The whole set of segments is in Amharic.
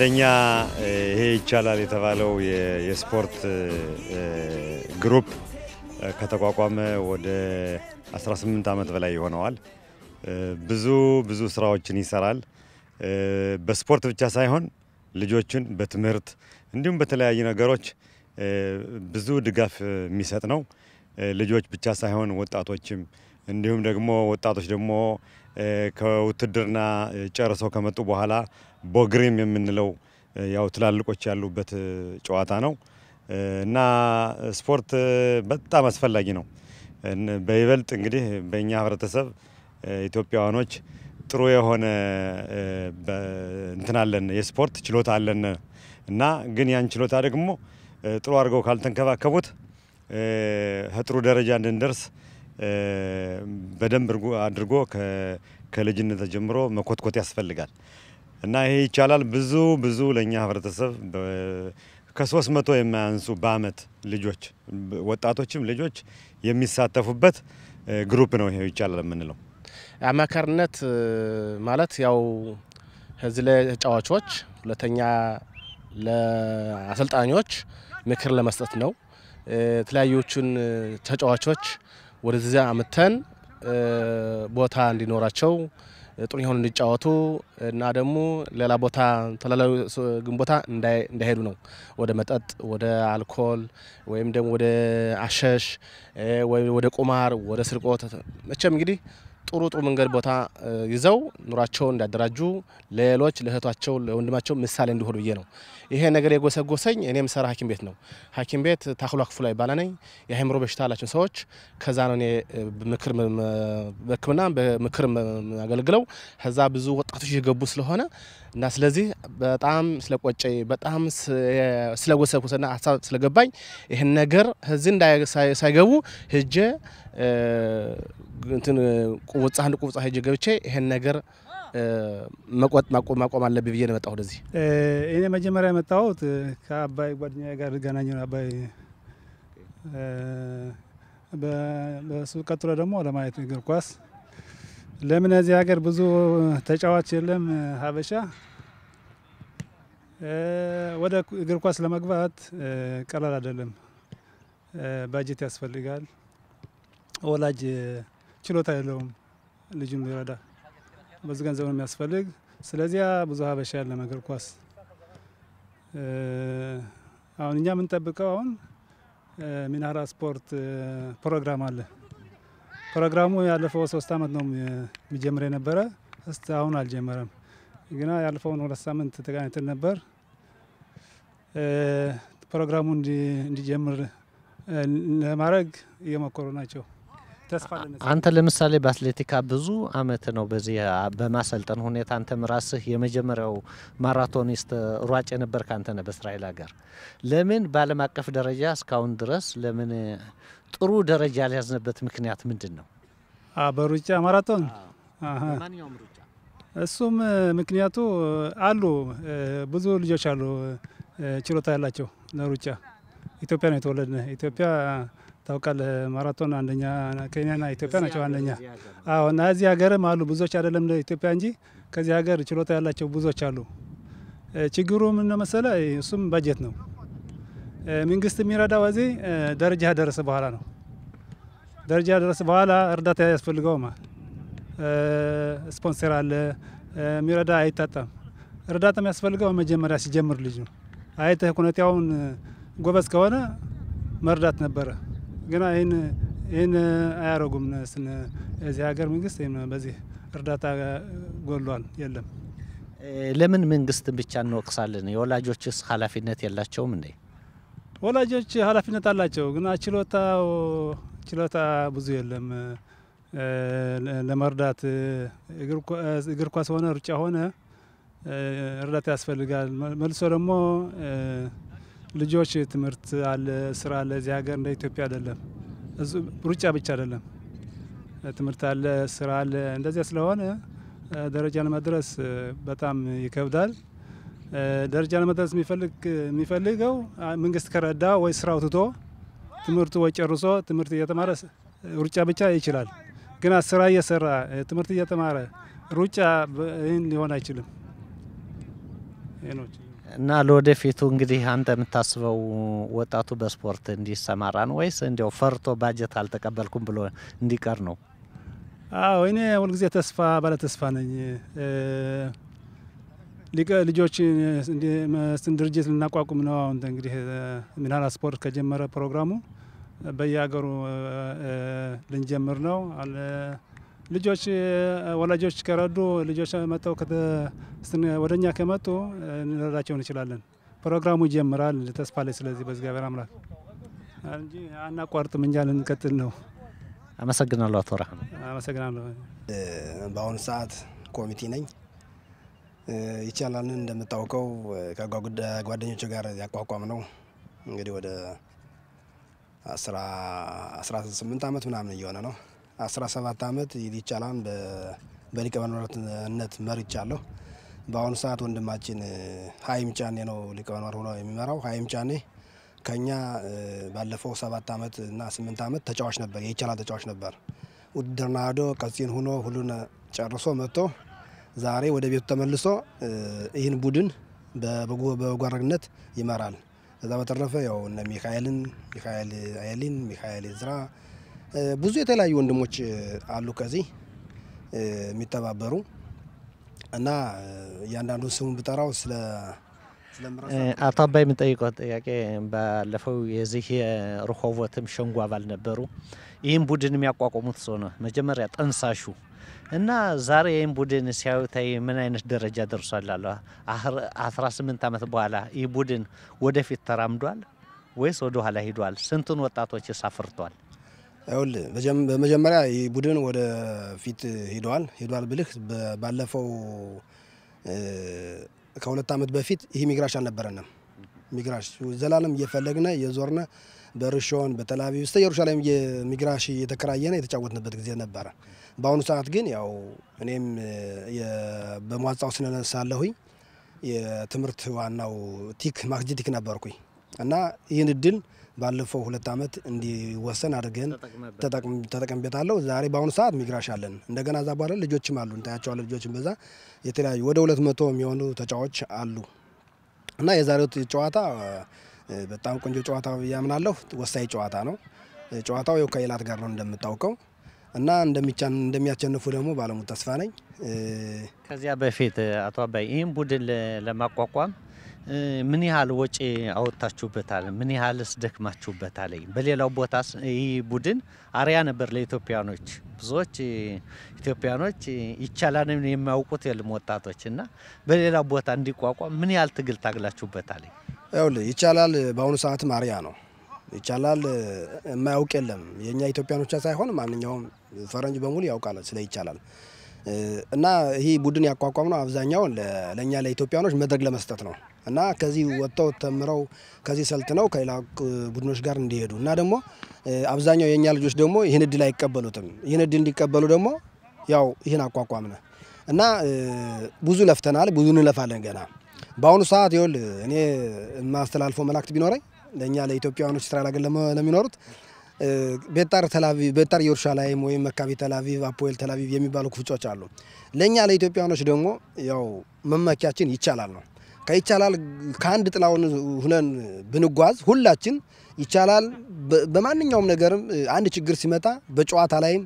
አንደኛ ይሄ ይቻላል የተባለው የስፖርት ግሩፕ ከተቋቋመ ወደ 18 ዓመት በላይ ይሆነዋል። ብዙ ብዙ ስራዎችን ይሰራል። በስፖርት ብቻ ሳይሆን ልጆችን በትምህርት እንዲሁም በተለያዩ ነገሮች ብዙ ድጋፍ የሚሰጥ ነው። ልጆች ብቻ ሳይሆን ወጣቶችም እንዲሁም ደግሞ ወጣቶች ደግሞ ከውትድርና ጨርሰው ከመጡ በኋላ ቦግሪም የምንለው ያው ትላልቆች ያሉበት ጨዋታ ነው እና ስፖርት በጣም አስፈላጊ ነው። በይበልጥ እንግዲህ በእኛ ህብረተሰብ ኢትዮጵያውያኖች ጥሩ የሆነ እንትን አለን የስፖርት ችሎታ አለን እና ግን ያን ችሎታ ደግሞ ጥሩ አድርገው ካልተንከባከቡት ከጥሩ ደረጃ እንድንደርስ በደንብ አድርጎ ከልጅነት ጀምሮ መኮትኮት ያስፈልጋል እና ይሄ ይቻላል። ብዙ ብዙ ለእኛ ህብረተሰብ ከሶስት መቶ የማያንሱ በአመት ልጆች ወጣቶችም ልጆች የሚሳተፉበት ግሩፕ ነው። ይሄ ይቻላል የምንለው አማካሪነት ማለት ያው እዚህ ለተጫዋቾች፣ ሁለተኛ ለአሰልጣኞች ምክር ለመስጠት ነው። የተለያዩችን ተጫዋቾች ወደዚያ አምተን ቦታ እንዲኖራቸው ጥሩ የሆኑ እንዲጫወቱ እና ደግሞ ሌላ ቦታ ተላላዊ ግን ቦታ እንዳይሄዱ ነው። ወደ መጠጥ፣ ወደ አልኮል ወይም ደግሞ ወደ አሸሽ ወይም ወደ ቁማር፣ ወደ ስርቆት መቼም እንግዲህ ጥሩ ጥሩ መንገድ ቦታ ይዘው ኑሯቸውን እንዲያደራጁ ለሌሎች ለእህቷቸው ለወንድማቸው ምሳሌ እንዲሆኑ ብዬ ነው። ይሄ ነገር የጎሰጎሰኝ እኔ የምሰራ ሐኪም ቤት ነው። ሐኪም ቤት ታክሎ ክፍሉ ይባላል ነኝ የአእምሮ በሽታ ያላቸው ሰዎች ከዛ ነው እኔ ምክር በሕክምና በምክር አገልግለው ከዛ ብዙ ወጣቶች እየገቡ ስለሆነ እና ስለዚህ በጣም ስለቆጨኝ በጣም ስለጎሰጎሰና ሀሳብ ስለገባኝ ይህን ነገር እዚህ ሳይገቡ ሄጄ እንትን ቁውጻ አንድ ቁውጻ ሄጄ ገብቼ ይሄን ነገር ማቆም አለብኝ ብዬ ነው የመጣሁት ወደዚህ። እኔ መጀመሪያ የመጣሁት ከአባይ ጓደኛ ጋር ገናኘ አባይ በሱ ቀጥሎ ደግሞ ለማየት እግር ኳስ ለምን እዚህ ሀገር ብዙ ተጫዋች የለም ሀበሻ ወደ እግር ኳስ ለመግባት ቀላል አይደለም። ባጀት ያስፈልጋል። ወላጅ ችሎታ የለውም ልጁን ሊረዳ ብዙ ገንዘብ ነው የሚያስፈልግ። ስለዚያ ብዙ ሀበሻ ያለ እግር ኳስ አሁን እኛ የምንጠብቀው አሁን ሚናራ ስፖርት ፕሮግራም አለ። ፕሮግራሙ ያለፈው ሶስት አመት ነው የሚጀምር የነበረ እስቲ አሁን አልጀመረም። ግና ያለፈውን ሁለት ሳምንት ተገናኝተን ነበር። ፕሮግራሙ እንዲጀምር ለማድረግ እየሞከሩ ናቸው። ተስፋ አንተ ለምሳሌ በአትሌቲካ ብዙ አመት ነው በዚህ በማሰልጠን ሁኔታ አንተም ራስህ የመጀመሪያው ማራቶኒስት ሯጭ የነበርክ አንተ ነህ በእስራኤል ሀገር። ለምን በዓለም አቀፍ ደረጃ እስካሁን ድረስ ለምን ጥሩ ደረጃ ያልያዝንበት ምክንያት ምንድን ነው? በሩጫ ማራቶን ማንኛውም ሩጫ እሱም ምክንያቱ አሉ ብዙ ልጆች አሉ ችሎታ ያላቸው ለሩጫ ኢትዮጵያ ነው የተወለድነ ኢትዮጵያ ታውቃለህ፣ ማራቶን አንደኛ ኬንያና ኢትዮጵያ ናቸው አንደኛ። አዎ እና እዚህ ሀገርም አሉ ብዙዎች አይደለም ለኢትዮጵያ እንጂ ከዚህ ሀገር ችሎታ ያላቸው ብዙዎች አሉ። ችግሩ ምን ነው መሰለ፣ እሱም በጀት ነው። መንግስት የሚረዳው እዚህ ደረጃ ደረሰ በኋላ ነው። ደረጃ ደረሰ በኋላ እርዳታ ያስፈልገውማ ስፖንሰር አለ የሚረዳ አይታጣም። እርዳታ የሚያስፈልገው መጀመሪያ ሲጀምር ልጅ ነው። አይተህ ሁኔታውን ጎበዝ ከሆነ መርዳት ነበረ። ግና ይህን ይህን አያረጉም። እዚህ ሀገር መንግስት በዚህ እርዳታ ጎሏል፣ የለም። ለምን መንግስት ብቻ እንወቅሳለን? የወላጆችስ ኃላፊነት የላቸውም እንዴ? ወላጆች ኃላፊነት አላቸው፣ ግና ችሎታው ችሎታ ብዙ የለም ለመርዳት እግር ኳስ ሆነ ሩጫ ሆነ እርዳታ ያስፈልጋል። መልሶ ደግሞ ልጆች ትምህርት አለ፣ ስራ አለ። እዚህ ሀገር እንደ ኢትዮጵያ አይደለም። ሩጫ ብቻ አይደለም፣ ትምህርት አለ፣ ስራ አለ። እንደዚያ ስለሆነ ደረጃ ለመድረስ በጣም ይከብዳል። ደረጃ ለመድረስ የሚፈልገው መንግስት ከረዳ ወይ ስራው ትቶ ትምህርቱ ወይ ጨርሶ ትምህርት እየተማረ ሩጫ ብቻ ይችላል። ግና ስራ እየሰራ ትምህርት እየተማረ ሩጫ ይህን ሊሆን አይችልም። ይህ ነው። እና ለወደፊቱ እንግዲህ አንተ የምታስበው ወጣቱ በስፖርት እንዲሰማራ ነው ወይስ እንዲያው ፈርቶ ባጀት አልተቀበልኩም ብሎ እንዲቀር ነው? አዎ እኔ ሁልጊዜ ተስፋ ባለ ተስፋ ነኝ። ልጆች እንትን ድርጅት ልናቋቁም ነው። አሁን እንግዲህ ሚናራ ስፖርት ከጀመረ ፕሮግራሙ በየሀገሩ ልንጀምር ነው። ልጆች ወላጆች ከረዱ ልጆች መጥተው ወደ እኛ ከመጡ እንረዳቸው እንችላለን። ፕሮግራሙ ይጀምራል ተስፋ ላይ ስለዚህ በእግዚአብሔር አምላክ እንጂ አናቋርጥም እንጃ ልንቀጥል ነው። አመሰግናለሁ አቶ ራህም። አመሰግናለሁ። በአሁኑ ሰዓት ኮሚቴ ነኝ። ይቻላልን እንደምታውቀው ከጓደኞች ጋር ያቋቋም ነው እንግዲህ ወደ አስራ ስምንት አመት ምናምን እየሆነ ነው። አስራ ሰባት አመት ይቻላል በሊቀመንበርነት መርቻለሁ። በአሁኑ ሰዓት ወንድማችን ሀይም ጫኔ ነው ሊቀመንበር ሆኖ የሚመራው። ሀይም ጫኔ ከኛ ባለፈው ሰባት አመት እና ስምንት አመት ተጫዋች ነበር፣ የይቻላል ተጫዋች ነበር። ውድድርና ሄዶ ቀጺን ሆኖ ሁሉን ጨርሶ መጥቶ ዛሬ ወደ ቤቱ ተመልሶ ይህን ቡድን በበጎ አድራጊነት ይመራል። ከዛ በተረፈ ያው እነ ሚካኤልን ሚካኤል አየሊን ሚካኤል ዝራ ብዙ የተለያዩ ወንድሞች አሉ ከዚህ የሚተባበሩ እና እያንዳንዱን ስሙን ብጠራው ስለ አቶ አባይ የምንጠይቀው ጥያቄ ባለፈው የዚህ የርሆቦትም ሸንጎ አባል ነበሩ። ይህም ቡድን የሚያቋቋሙት ሰው ነው መጀመሪያ ጠንሳሹ እና ዛሬ ይህም ቡድን ሲያዩታይ ምን አይነት ደረጃ ደርሷል? አለ 18 ዓመት በኋላ ይህ ቡድን ወደፊት ተራምዷል ወይስ ወደ ኋላ ሂዷል? ስንቱን ወጣቶች አፍርቷል? ይኸውልህ በመጀመሪያ ይህ ቡድን ወደ ፊት ሂዷል ሂዷል ብልህ ባለፈው ከሁለት ዓመት በፊት ይህ ሚግራሽ አልነበረንም። ሚግራሽ ዘላለም እየፈለግነ እየዞርነ በርሾን በተላቪቭ እስተ ኢየሩሳሌም ሚግራሽ እየተከራየነ የተጫወትንበት ጊዜ ነበረ። በአሁኑ ሰዓት ግን ያው እኔም በመዋጻው ስለነሳለሁኝ የትምህርት ዋናው ቲክ ማክጂቲክ ነበርኩኝ እና ይህን እድል ባለፈው ሁለት ዓመት እንዲወሰን አድርገን ተጠቅምበታለሁ። ዛሬ በአሁኑ ሰዓት ሚግራሽ አለን። እንደገና እዛ በኋላ ልጆችም አሉ እንታያቸዋለን። ልጆችም በዛ የተለያዩ ወደ ሁለት መቶ የሚሆኑ ተጫዋች አሉ እና የዛሬው ጨዋታ በጣም ቆንጆ ጨዋታ ያምናለሁ። ወሳኝ ጨዋታ ነው። ጨዋታው የው ከኢላት ጋር ነው እንደምታውቀው እና እንደሚያቸንፉ ደግሞ ባለሙሉ ተስፋ ነኝ። ከዚያ በፊት አቶ አባይ ይህም ቡድን ለማቋቋም ምን ያህል ወጪ አወጥታችሁበታል? ምን ያህልስ ደክማችሁበታል? በሌላው ቦታስ ይህ ቡድን አርያ ነበር ለኢትዮጵያኖች። ብዙዎች ኢትዮጵያኖች ይቻላልን የማያውቁት የለም ወጣቶች እና በሌላው ቦታ እንዲቋቋም ምን ያህል ትግል ታግላችሁበታል? ይኸውልህ ይቻላል በአሁኑ ሰዓትም አርያ ነው። ይቻላል የማያውቅ የለም። የእኛ ኢትዮጵያኖች ሳይሆን ማንኛውም ፈረንጅ በሙሉ ያውቃል ስለ ይቻላል እና ይህ ቡድን ያቋቋም ነው አብዛኛውን ለእኛ ለኢትዮጵያኖች መድረክ ለመስጠት ነው እና ከዚህ ወጥተው ተምረው ከዚህ ሰልጥነው ከሌላ ቡድኖች ጋር እንዲሄዱ እና ደግሞ አብዛኛው የእኛ ልጆች ደግሞ ይህን እድል አይቀበሉትም። ይህን እድል እንዲቀበሉ ደግሞ ያው ይህን አቋቋምነ እና ብዙ ለፍተናል፣ ብዙ እንለፋለን ገና በአሁኑ ሰዓት ይኸውል እኔ የማስተላልፈው መልእክት ቢኖረኝ ለእኛ ለኢትዮጵያውያኖች እስራኤል ሀገር ለሚኖሩት ቤታር ተላቪቭ ቤታር ኢየሩሳሌም ወይም መካቢ ተላቪቭ አፖኤል ተላቪቭ የሚባሉ ክፍጮች አሉ። ለእኛ ለኢትዮጵያውያኖች ደግሞ ያው መመኪያችን ይቻላል ነው። ከይቻላል ከአንድ ጥላውን ሁነን ብንጓዝ ሁላችን ይቻላል። በማንኛውም ነገርም አንድ ችግር ሲመጣ በጨዋታ ላይም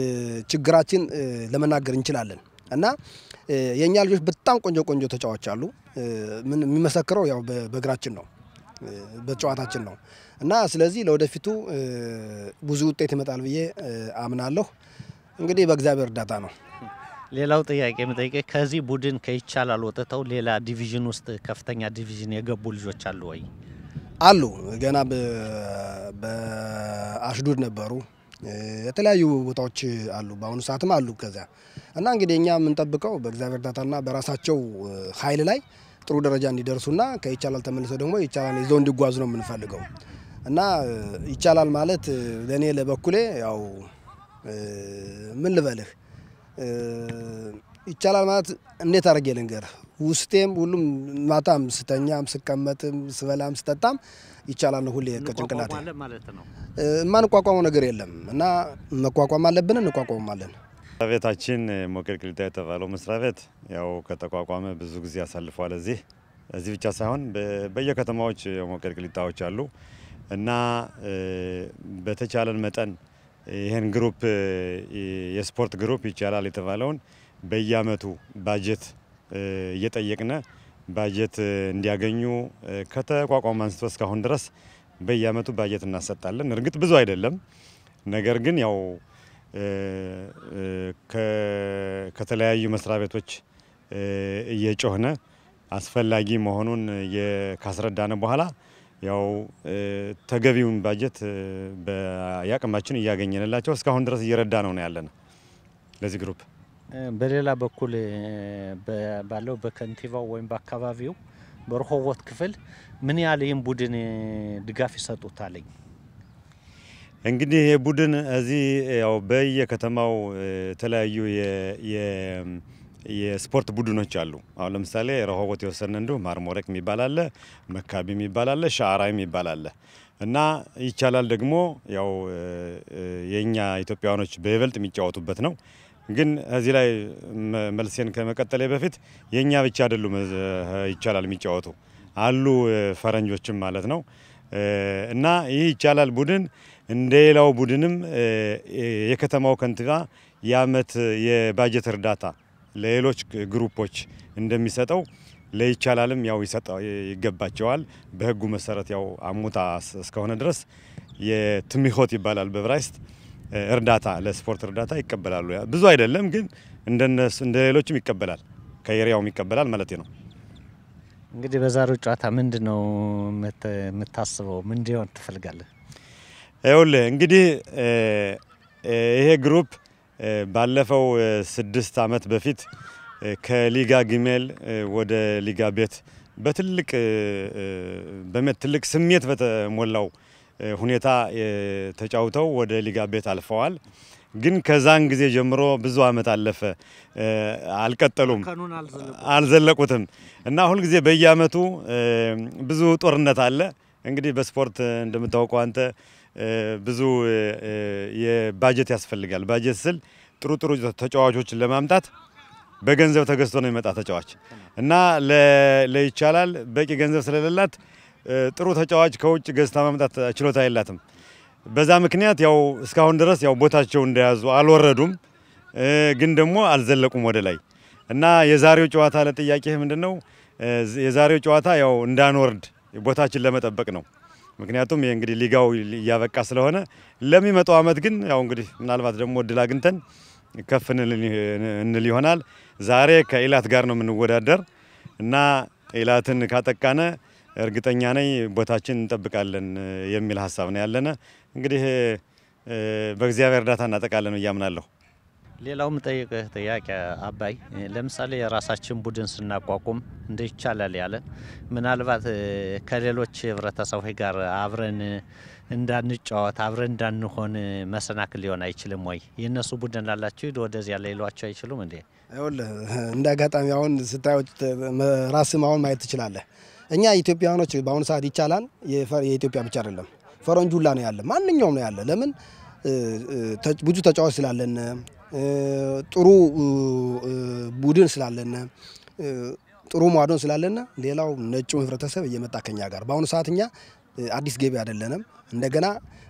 ችግራችን ለመናገር እንችላለን እና የእኛ ልጆች በጣም ቆንጆ ቆንጆ ተጫዋች አሉ። ምን የሚመሰክረው ያው በእግራችን ነው በጨዋታችን ነው እና ስለዚህ ለወደፊቱ ብዙ ውጤት ይመጣል ብዬ አምናለሁ። እንግዲህ በእግዚአብሔር እርዳታ ነው። ሌላው ጥያቄ የምጠይቀ ከዚህ ቡድን ከይቻላል ወጥተው ሌላ ዲቪዥን ውስጥ ከፍተኛ ዲቪዥን የገቡ ልጆች አሉ ወይ? አሉ። ገና በአሽዱድ ነበሩ። የተለያዩ ቦታዎች አሉ። በአሁኑ ሰዓትም አሉ። ከዚያ እና እንግዲህ እኛ የምንጠብቀው በእግዚአብሔር እርዳታና በራሳቸው ኃይል ላይ ጥሩ ደረጃ እንዲደርሱና ከይቻላል ተመልሰው ደግሞ ይቻላል ይዘው እንዲጓዙ ነው የምንፈልገው እና ይቻላል ማለት ለእኔ ለበኩሌ ያው ምን ልበልህ ይቻላል ማለት እንዴት አድርጌ ልንገርህ? ውስጤም ሁሉም ማታም ስተኛም ስቀመጥም ስበላም ስጠጣም ይቻላል ነው ሁሌ ከጭንቅላቴ ማለት ነው። የማንቋቋመው ነገር የለም እና መቋቋም አለብን፣ እንቋቋማለን። መስሪያ ቤታችን ሞቄል ቅሊጣ የተባለው መስሪያ ቤት ያው ከተቋቋመ ብዙ ጊዜ አሳልፏል። እዚህ እዚህ ብቻ ሳይሆን በየከተማዎች ቅልቅሊጣዎች አሉ እና በተቻለን መጠን ይህን ግሩፕ የስፖርት ግሩፕ ይቻላል የተባለውን በየአመቱ ባጀት እየጠየቅነ ባጀት እንዲያገኙ ከተቋቋም አንስቶ እስካሁን ድረስ በየአመቱ ባጀት እናሰጣለን። እርግጥ ብዙ አይደለም፣ ነገር ግን ያው ከተለያዩ መስሪያ ቤቶች እየጮህነ አስፈላጊ መሆኑን ካስረዳነ በኋላ ያው ተገቢውን ባጀት በያቅማችን እያገኘንላቸው እስካሁን ድረስ እየረዳ ነው ነው ያለን ለዚህ ግሩፕ። በሌላ በኩል ባለው በከንቲባው ወይም በአካባቢው በረሆቦት ክፍል ምን ያህል ይህም ቡድን ድጋፍ ይሰጡታለኝ? እንግዲህ ይህ ቡድን እዚህ ያው በየከተማው የተለያዩ የስፖርት ቡድኖች አሉ። አሁን ለምሳሌ ረሆቦት የወሰነ እንዲሁ ማርሞረቅ የሚባል አለ፣ መካቢ የሚባል አለ፣ ሻዕራ የሚባል አለ እና ይቻላል ደግሞ ያው የእኛ ኢትዮጵያውያኖች በይበልጥ የሚጫወቱበት ነው። ግን እዚህ ላይ መልሴን ከመቀጠሌ በፊት የእኛ ብቻ አይደሉም ይቻላል የሚጫወቱ አሉ ፈረንጆችም ማለት ነው እና ይህ ይቻላል ቡድን እንደ ሌላው ቡድንም የከተማው ከንቲባ የአመት የባጀት እርዳታ ለሌሎች ግሩፖች እንደሚሰጠው ለይቻላልም ያው ይገባቸዋል። በህጉ መሰረት ያው አሙታ እስከሆነ ድረስ የትሚሆት ይባላል በብራይስጥ እርዳታ ለስፖርት እርዳታ ይቀበላሉ። ብዙ አይደለም ግን እንደነሱ እንደ ሌሎችም ይቀበላል፣ ከኤሪያውም ይቀበላል ማለት ነው። እንግዲህ በዛሬው ጨዋታ ምንድን ነው የምታስበው? ምን እንዲሆን ትፈልጋለህ? ይኸውልህ እንግዲህ ይሄ ግሩፕ ባለፈው ስድስት አመት በፊት ከሊጋ ግሜል ወደ ሊጋ ቤት በትልቅ ትልቅ ስሜት በተሞላው ሁኔታ ተጫውተው ወደ ሊጋ ቤት አልፈዋል። ግን ከዛን ጊዜ ጀምሮ ብዙ አመት አለፈ፣ አልቀጠሉም፣ አልዘለቁትም እና ሁልጊዜ በየአመቱ ብዙ ጦርነት አለ። እንግዲህ በስፖርት እንደምታውቀው አንተ ብዙ የባጀት ያስፈልጋል። ባጀት ስል ጥሩ ጥሩ ተጫዋቾችን ለማምጣት በገንዘብ ተገዝቶ ነው የሚመጣ ተጫዋች እና ለይቻላል በቂ ገንዘብ ስለሌላት ጥሩ ተጫዋች ከውጭ ገዝታ ማምጣት ችሎታ የላትም። በዛ ምክንያት ያው እስካሁን ድረስ ያው ቦታቸው እንደያዙ አልወረዱም፣ ግን ደግሞ አልዘለቁም ወደ ላይ እና የዛሬው ጨዋታ ለጥያቄ ምንድን ነው? የዛሬው ጨዋታ ያው እንዳንወርድ ቦታችን ለመጠበቅ ነው። ምክንያቱም ይህ እንግዲህ ሊጋው እያበቃ ስለሆነ ለሚመጣው አመት ግን ያው እንግዲህ ምናልባት ደግሞ እድል አግኝተን ከፍ እንል ይሆናል። ዛሬ ከኢላት ጋር ነው የምንወዳደር እና ኢላትን ካጠቃነ እርግጠኛ ነኝ ቦታችን እንጠብቃለን የሚል ሀሳብ ነው ያለነ። እንግዲህ በእግዚአብሔር እርዳታ እናጠቃለን እያምናለሁ። ሌላው ምጠይቅህ ጥያቄ አባይ፣ ለምሳሌ የራሳችን ቡድን ስናቋቁም እንደ ይቻላል ያለ ምናልባት ከሌሎች ህብረተሰቦች ጋር አብረን እንዳንጫወት አብረን እንዳንሆን መሰናክል ሊሆን አይችልም ወይ? የእነሱ ቡድን ላላቸው ሂድ ወደዚያ ሌሏቸው አይችሉም እንዴ? ይኸውልህ እንደ አጋጣሚ አሁን ስታዮች ራስም አሁን ማየት ትችላለህ። እኛ ኢትዮጵያውያኖች በአሁኑ ሰዓት ይቻላል የኢትዮጵያ ብቻ አይደለም ፈረንጅ ሁላ ነው ያለ፣ ማንኛውም ነው ያለ። ለምን ብዙ ተጫዋች ስላለን ጥሩ ቡድን ስላለን ጥሩ ሟዶን ስላለን ሌላው ነጩ ህብረተሰብ እየመጣ ከኛ ጋር በአሁኑ ሰዓት እኛ አዲስ ገቢ አይደለንም። እንደገና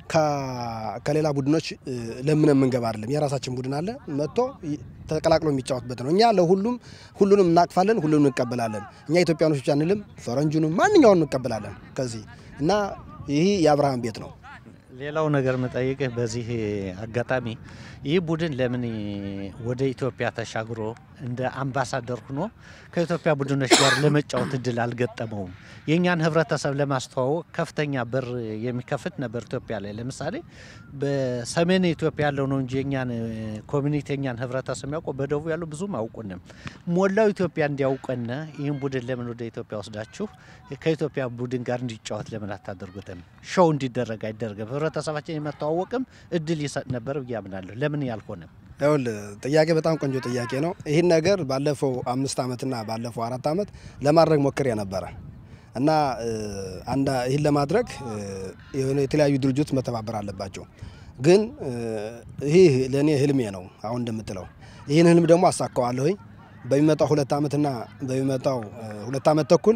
ከሌላ ቡድኖች ለምን የምንገባ አይደለም። የራሳችን ቡድን አለ መጥቶ ተቀላቅሎ የሚጫወትበት ነው። እኛ ለሁሉም ሁሉንም እናቅፋለን፣ ሁሉንም እንቀበላለን። እኛ ኢትዮጵያኖች ብቻ አንልም፣ ፈረንጁንም ማንኛውን እንቀበላለን ከዚህ እና ይህ የአብርሃም ቤት ነው። ሌላው ነገር መጠይቅህ በዚህ አጋጣሚ ይህ ቡድን ለምን ወደ ኢትዮጵያ ተሻግሮ እንደ አምባሳደር ሆኖ ከኢትዮጵያ ቡድኖች ጋር ለመጫወት እድል አልገጠመውም? የእኛን ህብረተሰብ ለማስተዋወቅ ከፍተኛ በር የሚከፍት ነበር ኢትዮጵያ ላይ። ለምሳሌ በሰሜን ኢትዮጵያ ያለው ነው እንጂ የኛን ኮሚኒቲ የኛን ህብረተሰብ የሚያውቀው በደቡብ ያለው ብዙም አያውቁንም። ሞላው ኢትዮጵያ እንዲያውቀን ይህን ቡድን ለምን ወደ ኢትዮጵያ ወስዳችሁ ከኢትዮጵያ ቡድን ጋር እንዲጫወት ለምን አታደርጉትም? ሾው እንዲደረግ አይደረግም? ህብረተሰባችን የመተዋወቅም እድል ይሰጥ ነበር ብዬ አምናለሁ። ለምን ያልሆነም? ይኸውልህ ጥያቄ በጣም ቆንጆ ጥያቄ ነው። ይህን ነገር ባለፈው አምስት ዓመትና ባለፈው አራት ዓመት ለማድረግ ሞክሬ ነበረ እና አንዳ ይህን ለማድረግ የሆነ የተለያዩ ድርጅቶች መተባበር አለባቸው። ግን ይህ ለእኔ ህልሜ ነው። አሁን እንደምትለው ይህን ህልም ደግሞ አሳካዋለሁኝ። በሚመጣው ሁለት ዓመትና በሚመጣው ሁለት ዓመት ተኩል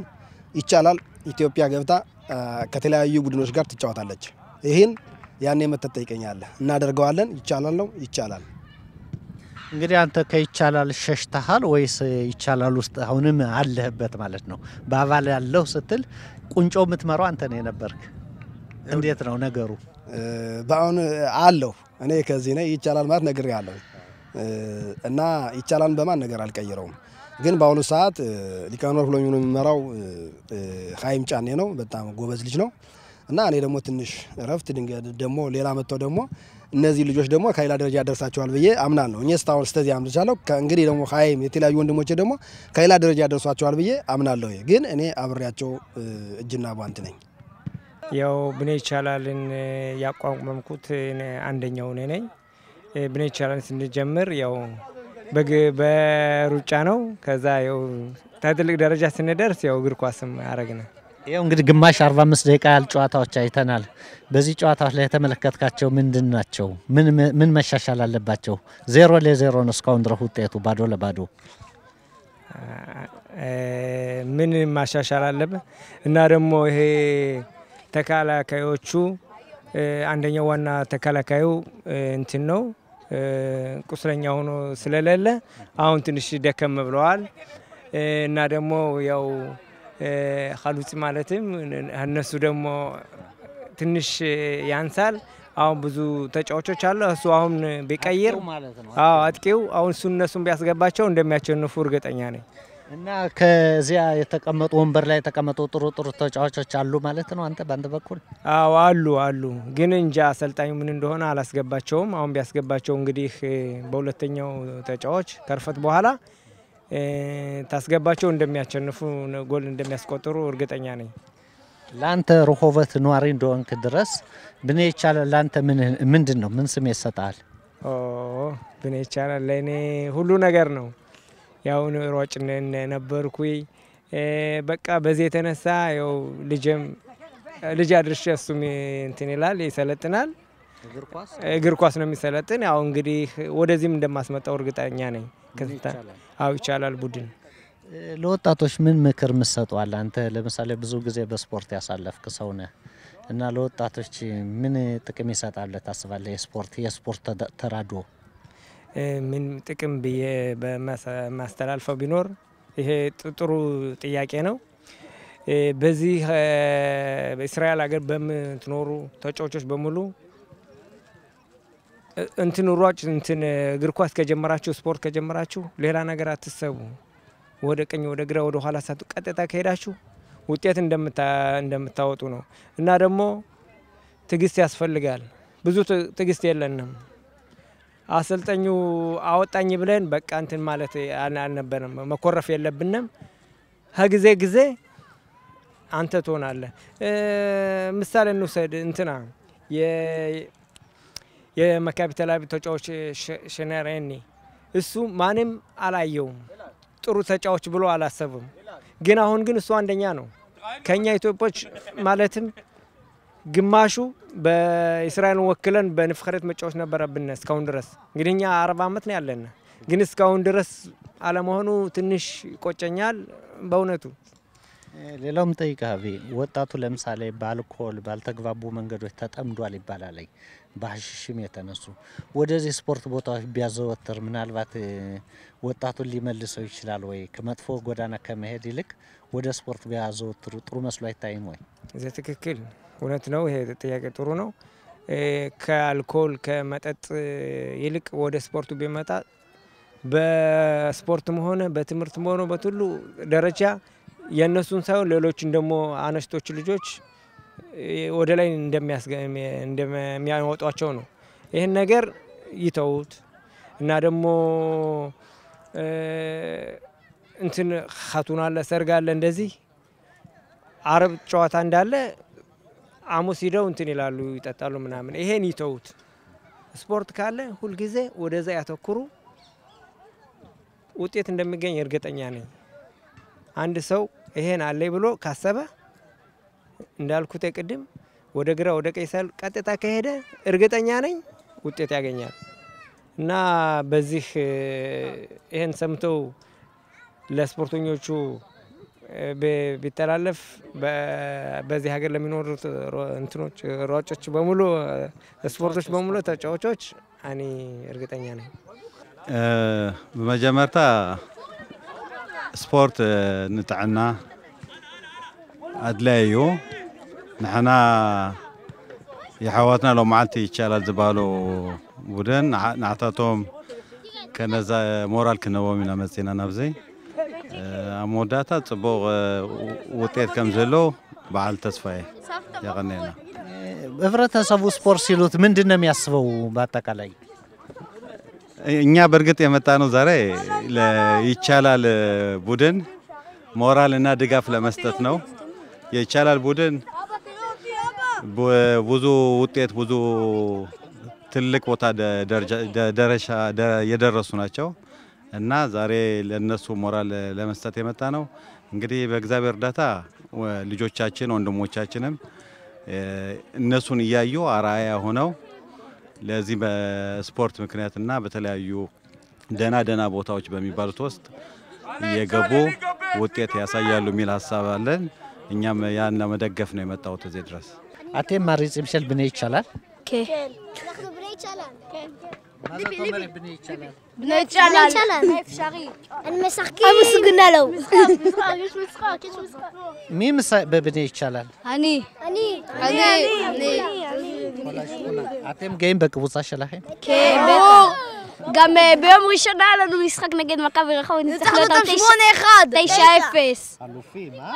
ይቻላል ኢትዮጵያ ገብታ ከተለያዩ ቡድኖች ጋር ትጫወታለች። ይህን ያኔ መተት ጠይቀኛለህ። እናደርገዋለን። ይቻላል ነው ይቻላል። እንግዲህ አንተ ከይቻላል ሸሽተሃል ወይስ ይቻላል ውስጥ አሁንም አለህበት ማለት ነው? በአባል ያለው ስትል ቁንጮ የምትመራው አንተ ነው የነበርክ። እንዴት ነው ነገሩ? በአሁን አለሁ እኔ ከዚህ ነኝ። ይቻላል ማለት ነግሬ ያለሁ እና ይቻላል በማን ነገር አልቀይረውም። ግን በአሁኑ ሰዓት ሊቀመንበር ብሎ የሚመራው ሀይም ጫኔ ነው። በጣም ጎበዝ ልጅ ነው እና እኔ ደግሞ ትንሽ እረፍት ድንገት ደግሞ ሌላ መጥተው ደግሞ እነዚህ ልጆች ደግሞ ከሌላ ደረጃ ያደርሳቸዋል ብዬ አምናለሁ። እኔ እስካሁን እስከዚህ አምርቻለሁ። እንግዲህ ደግሞ ሀይም የተለያዩ ወንድሞቼ ደግሞ ከሌላ ደረጃ ያደርሷቸዋል ብዬ አምናለሁ። ግን እኔ አብሬያቸው እጅና ቧንት ነኝ። ያው ብኔ ይቻላልን ያቋቋምኩት አንደኛው እኔ ነኝ። ብኔ ይቻላልን ስንጀምር ያው በሩጫ ነው። ከዛ ያው ትልቅ ደረጃ ስንደርስ ያው እግር ኳስም አረግነ። ይኸው እንግዲህ ግማሽ 45 ደቂቃ ያህል ጨዋታዎች አይተናል። በዚህ ጨዋታዎች ላይ የተመለከትካቸው ምንድን ናቸው? ምን መሻሻል አለባቸው? ዜሮ ለዜሮ ነው እስካሁን ድረስ ውጤቱ ባዶ ለባዶ። ምን ማሻሻል አለብን እና ደግሞ ይሄ ተከላካዮቹ አንደኛው ዋና ተከላካዩ እንትን ነው ቁስለኛ ሆኖ ስለሌለ አሁን ትንሽ ደከም ብለዋል እና ደግሞ ያው ሀሉጽ ማለትም እነሱ ደግሞ ትንሽ ያንሳል። አሁን ብዙ ተጫዋቾች አሉ። እሱ አሁን ቢቀይር አዎ አጥቂው አሁን እሱ እነሱን ቢያስገባቸው እንደሚያሸንፉ እርግጠኛ ነኝ። እና ከዚያ የተቀመጡ ወንበር ላይ የተቀመጡ ጥሩ ጥሩ ተጫዋቾች አሉ ማለት ነው። አንተ በአንተ በኩል አዎ አሉ አሉ፣ ግን እንጃ አሰልጣኙ ምን እንደሆነ አላስገባቸውም። አሁን ቢያስገባቸው እንግዲህ በሁለተኛው ተጫዋች ከርፈት በኋላ ታስገባቸው እንደሚያሸንፉ ጎል እንደሚያስቆጥሩ እርግጠኛ ነኝ። ለአንተ ርሆበት ነዋሪ እንደሆንክ ድረስ ብኔ ይቻላል ለአንተ ምንድን ነው? ምን ስሜት ይሰጣል? ብኔ ይቻላል ለእኔ ሁሉ ነገር ነው። ያው ሯጭ ነበርኩ። በቃ በዚህ የተነሳ ያው ልጅም ልጅ አድርሼ እሱም እንትን ይላል ይሰለጥናል። እግር ኳስ ነው የሚሰለጥን። ያው እንግዲህ ወደዚህም እንደማስመጣው እርግጠኛ ነኝ። አው ይቻላል ቡድን ለወጣቶች ምን ምክር ምሰጠዋል? አንተ ለምሳሌ ብዙ ጊዜ በስፖርት ያሳለፍክ ሰው ነህ እና ለወጣቶች ምን ጥቅም ይሰጣል ታስባለህ? የስፖርት የስፖርት ተራድኦ ምን ጥቅም ብዬ በማስተላልፈው ቢኖር ይሄ ጥሩ ጥያቄ ነው። በዚህ በእስራኤል ሀገር በምትኖሩ ተጫዋቾች በሙሉ እንትን ሯጭ እንትን እግር ኳስ ከጀመራችሁ ስፖርት ከጀመራችሁ ሌላ ነገር አትሰቡ። ወደ ቀኝ ወደ ግራ ወደ ኋላ ሳቱ ቀጥታ ከሄዳችሁ ውጤት እንደምታወጡ ነው እና ደግሞ ትዕግስት ያስፈልጋል። ብዙ ትዕግስት የለንም። አሰልጣኙ አወጣኝ ብለን በቃ እንትን ማለት አልነበረም። መኮረፍ የለብንም። ከጊዜ ጊዜ አንተ ትሆናለህ። ምሳሌ እንውሰድ እንትና የመካቢ ተላቢ ተጫዋች ሸነሬኒ እሱ ማንም አላየውም ጥሩ ተጫዋች ብሎ አላሰብም። ግን አሁን ግን እሱ አንደኛ ነው። ከኛ ኢትዮጵያዎች ማለትም ግማሹ በእስራኤልን ወክለን በንፍኸረት መጫወት ነበረብን እስካሁን ድረስ እንግዲህ እኛ አርባ ዓመት ነው ያለን፣ ግን እስካሁን ድረስ አለመሆኑ ትንሽ ይቆጨኛል በእውነቱ። ሌላውም ጠይቃቢ ወጣቱ ለምሳሌ በአልኮል ባልተግባቡ መንገዶች ተጠምዷል ይባላል። በሀሽሽም የተነሱ ወደዚህ ስፖርት ቦታዎች ቢያዘወትር ምናልባት ወጣቱን ሊመልሰው ይችላል ወይ? ከመጥፎ ጎዳና ከመሄድ ይልቅ ወደ ስፖርት ቢያዘወትሩ ጥሩ መስሎ አይታይም ወይ? እዚህ ትክክል፣ እውነት ነው። ይሄ ጥያቄ ጥሩ ነው። ከአልኮል ከመጠጥ ይልቅ ወደ ስፖርቱ ቢመጣ በስፖርትም ሆነ በትምህርትም ሆነ በትሉ ደረጃ የእነሱን ሳይሆን ሌሎችን ደግሞ አነስቶች ልጆች ወደ ላይ እንደሚያወጧቸው ነው። ይህን ነገር ይተዉት እና ደግሞ እንትን ሀቱን አለ ሰርግ አለ እንደዚህ አረብ ጨዋታ እንዳለ አሙስ ሂደው እንትን ይላሉ ይጠጣሉ ምናምን። ይሄን ይተዉት። ስፖርት ካለ ሁልጊዜ ወደዛ ያተኩሩ። ውጤት እንደሚገኝ እርግጠኛ ነኝ። አንድ ሰው ይሄን አለኝ ብሎ ካሰበ እንዳልኩት ቅድም ወደ ግራ ወደ ቀኝ ሳይል ቀጥታ ከሄደ እርግጠኛ ነኝ ውጤት ያገኛል። እና በዚህ ይህን ሰምተው ለስፖርተኞቹ ቢ- ቢተላለፍ በ- በዚህ ሀገር ለሚኖሩት ሮ- እንትኖች ሯጮች በሙሉ ስፖርቶች በሙሉ ተጫዋቾች እኔ እርግጠኛ ነኝ። ብመጀመርታ ስፖርት ንጥዕና ኣድላይ እዩ ንሕና የሓዋትና ሎም መዓልቲ ይቻላል ዝበሃሉ ቡድን ንዓ- ንዓታቶም ከነዛ ሞራል ክነቦም ኢና መፂና ናብዚ ኣብ መወዳእታ ፅቡቕ ውጤት ከም ዘለዎ በዓል ተስፋዬ የቐኒየና ህብረተሰቡ ስፖርት ሲሉት ምንድን ነው የሚያስበው? በአጠቃላይ እኛ በእርግጥ የመጣ ነው ዛሬ ይቻላል ቡድን ሞራል እና ድጋፍ ለመስጠት ነው። የይቻላል ቡድን ቡ- ብዙ ውጤት ብዙ ትልቅ ቦታ ደ- ደረጃ- ደ- ደረሻ ደ- የደረሱ ናቸው እና ዛሬ ለነሱ ሞራል ለመስጠት የመጣ ነው። እንግዲህ በእግዚአብሔር እርዳታ ወ- ልጆቻችን ወንድሞቻችንም እ፣ እነሱን እያዩ አርአያ ሆነው ለዚህ በስፖርት ምክንያትና በተለያዩ ደና ደና ቦታዎች በሚባሉት ውስጥ እየገቡ ውጤት ያሳያሉ የሚል ሀሳብ አለን። እኛም ያን ለመደገፍ ነው የመጣሁት እዚህ ድረስ። አቴም ማሪ ጽምሸል ብኔ ይቻላል בני יצ'אלן. הם משחקים. המסוגנה לו. יש משחק, יש משחק. מי מס- בבני ይቻላል? אני. אני. אני. אתם גאים בקבוצה שלכם? כן, בטח. גם אה, ביום ראשון היה לנו משחק נגד מכבי רחוב, ניצחנו אותם 9-0. אלופים, אה?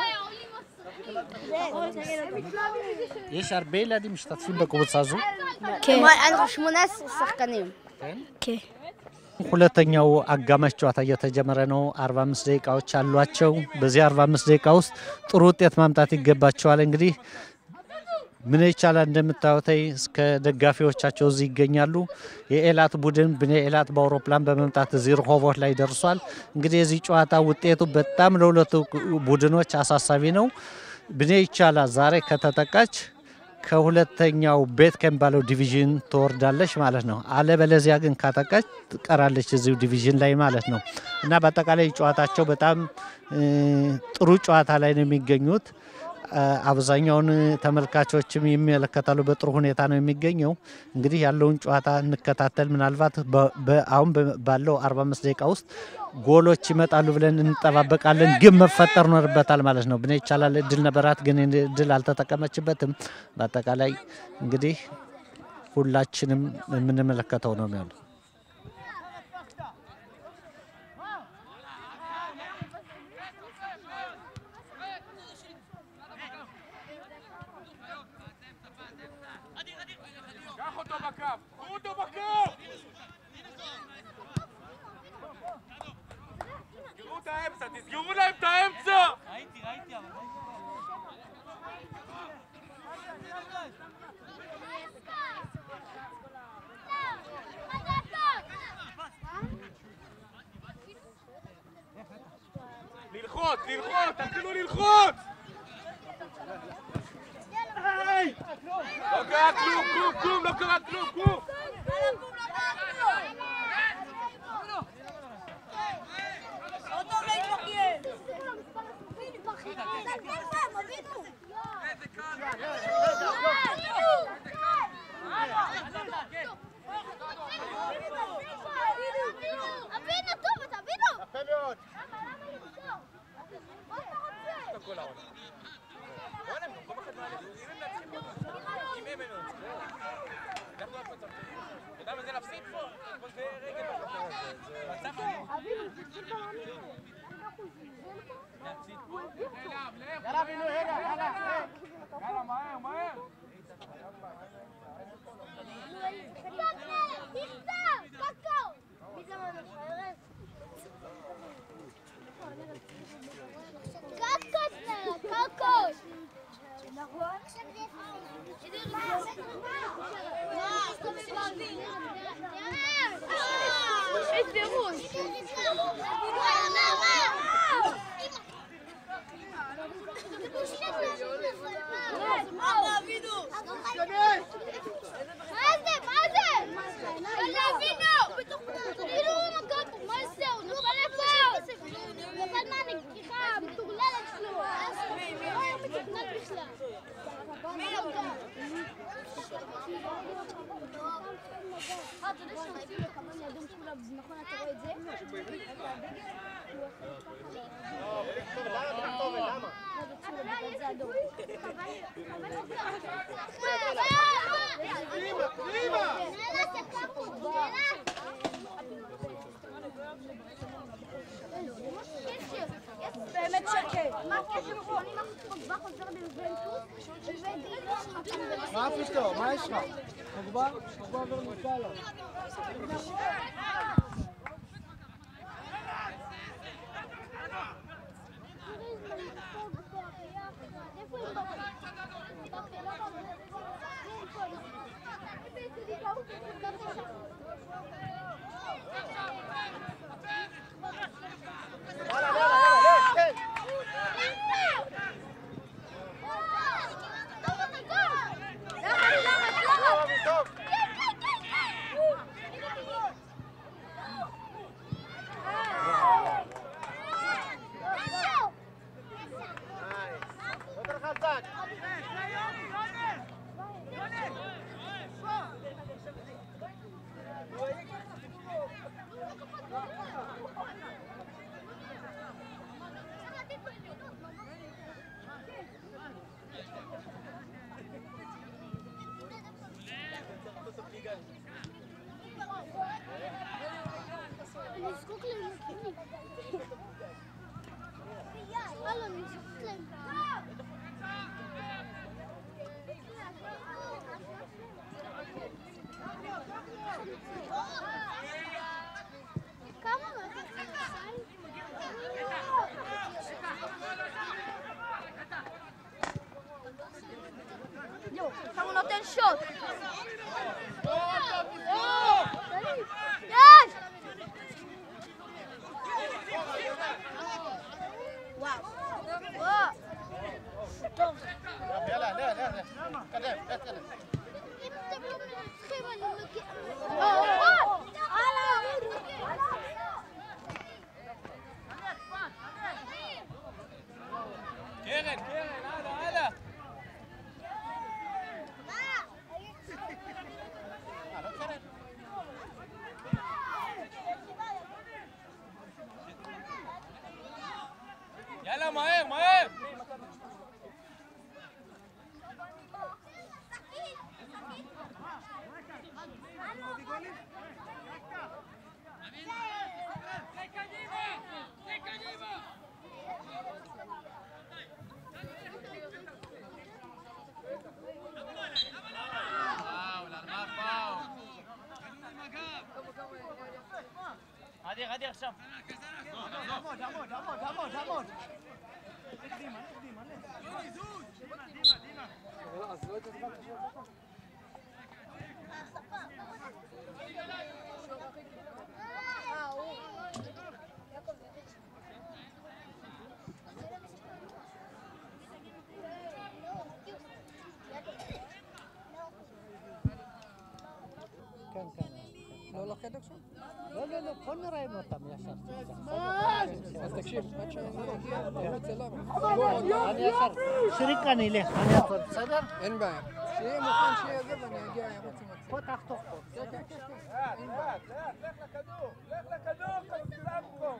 יש הרבה ילדים משתתפים בקבוצה הזו? כן. אנחנו 18 שחקנים. כן. ሁለተኛው አጋማሽ ጨዋታ እየተጀመረ ነው። 45 ደቂቃዎች አሏቸው። በዚህ 45 ደቂቃ ውስጥ ጥሩ ውጤት ማምጣት ይገባቸዋል። እንግዲህ ምን ይቻላል እንደምታዩት እስከ ደጋፊዎቻቸው እዚህ ይገኛሉ። የኤላት ቡድን ብኔ ኤላት በአውሮፕላን በመምጣት እዚህ ርሆቦት ላይ ደርሷል። እንግዲህ የዚህ ጨዋታ ውጤቱ በጣም ለሁለቱ ቡድኖች አሳሳቢ ነው። ብኔ ይቻላል ዛሬ ከተጠቃች ከሁለተኛው ቤት ከሚባለው ዲቪዥን ትወርዳለች ማለት ነው። አለበለዚያ ግን ካጠቃች ትቀራለች እዚሁ ዲቪዥን ላይ ማለት ነው እና በአጠቃላይ ጨዋታቸው በጣም እ፣ ጥሩ ጨዋታ ላይ ነው የሚገኙት። አ፣ አብዛኛውን ተመልካቾችም ይመለከታሉ። በጥሩ ሁኔታ ነው የሚገኘው። እንግዲህ ያለውን ጨዋታ እንከታተል። ምናልባት በ- በ- አሁን በ- ባለው 45 ደቂቃ ውስጥ ጎሎች ይመጣሉ ብለን እንጠባበቃለን። ግን መፈጠር ኖርበታል ማለት ነው። ብኔ ይቻላል እድል ነበራት፣ ግን እድል አልተጠቀመችበትም። በአጠቃላይ እንግዲህ ሁላችንም የምንመለከተው ነው የሚሆነው። תסגרו להם את האמצע! ללחוץ, ללחוץ, תתחילו ללחוץ! היי! לא קרה כלום, כלום, כלום, לא קרה כלום, כלום! נכון, אתה רואה את זה? זה אדום. באמת שקט. מה הקשר פה? אני כבר חוזר ליובנטוס, מה פתאום? מה יש לך? פוגבה? פוגבה עובר מסאלה. אני זקוק למקימים. הלו, אני זקוק להם. כמה יואו, עכשיו הוא נותן שוט. יש! וואו. וואו. טוב. יאללה, יאללה, יאללה. תתקדם, תתקדם. אם אתם לא מנצחים, אני מגיע... וואו. הלאה. קרן, קרן, הלאה, הלאה. יאללה, מהר, מהר. עדי, עדי עכשיו. עמוד, עמוד, עמוד, עמוד, עמוד. כן, כן. לא לחדר שם? לא, לא, לא, בוא נראיין אותם ישר. אז תקשיב, עד שאני אגיע, תרוץ אליו. אני ישר, שריק אני אלך, אני אעצור, בסדר? אין בעיה. שיהיה מוכן, שיהיה זה, ואני אגיע, ירוץ עם עצמי. פה תחתוך פה. כן, כן, כן, כן. אין בעיה. לך לכדור, לך לכדור, כולם פה.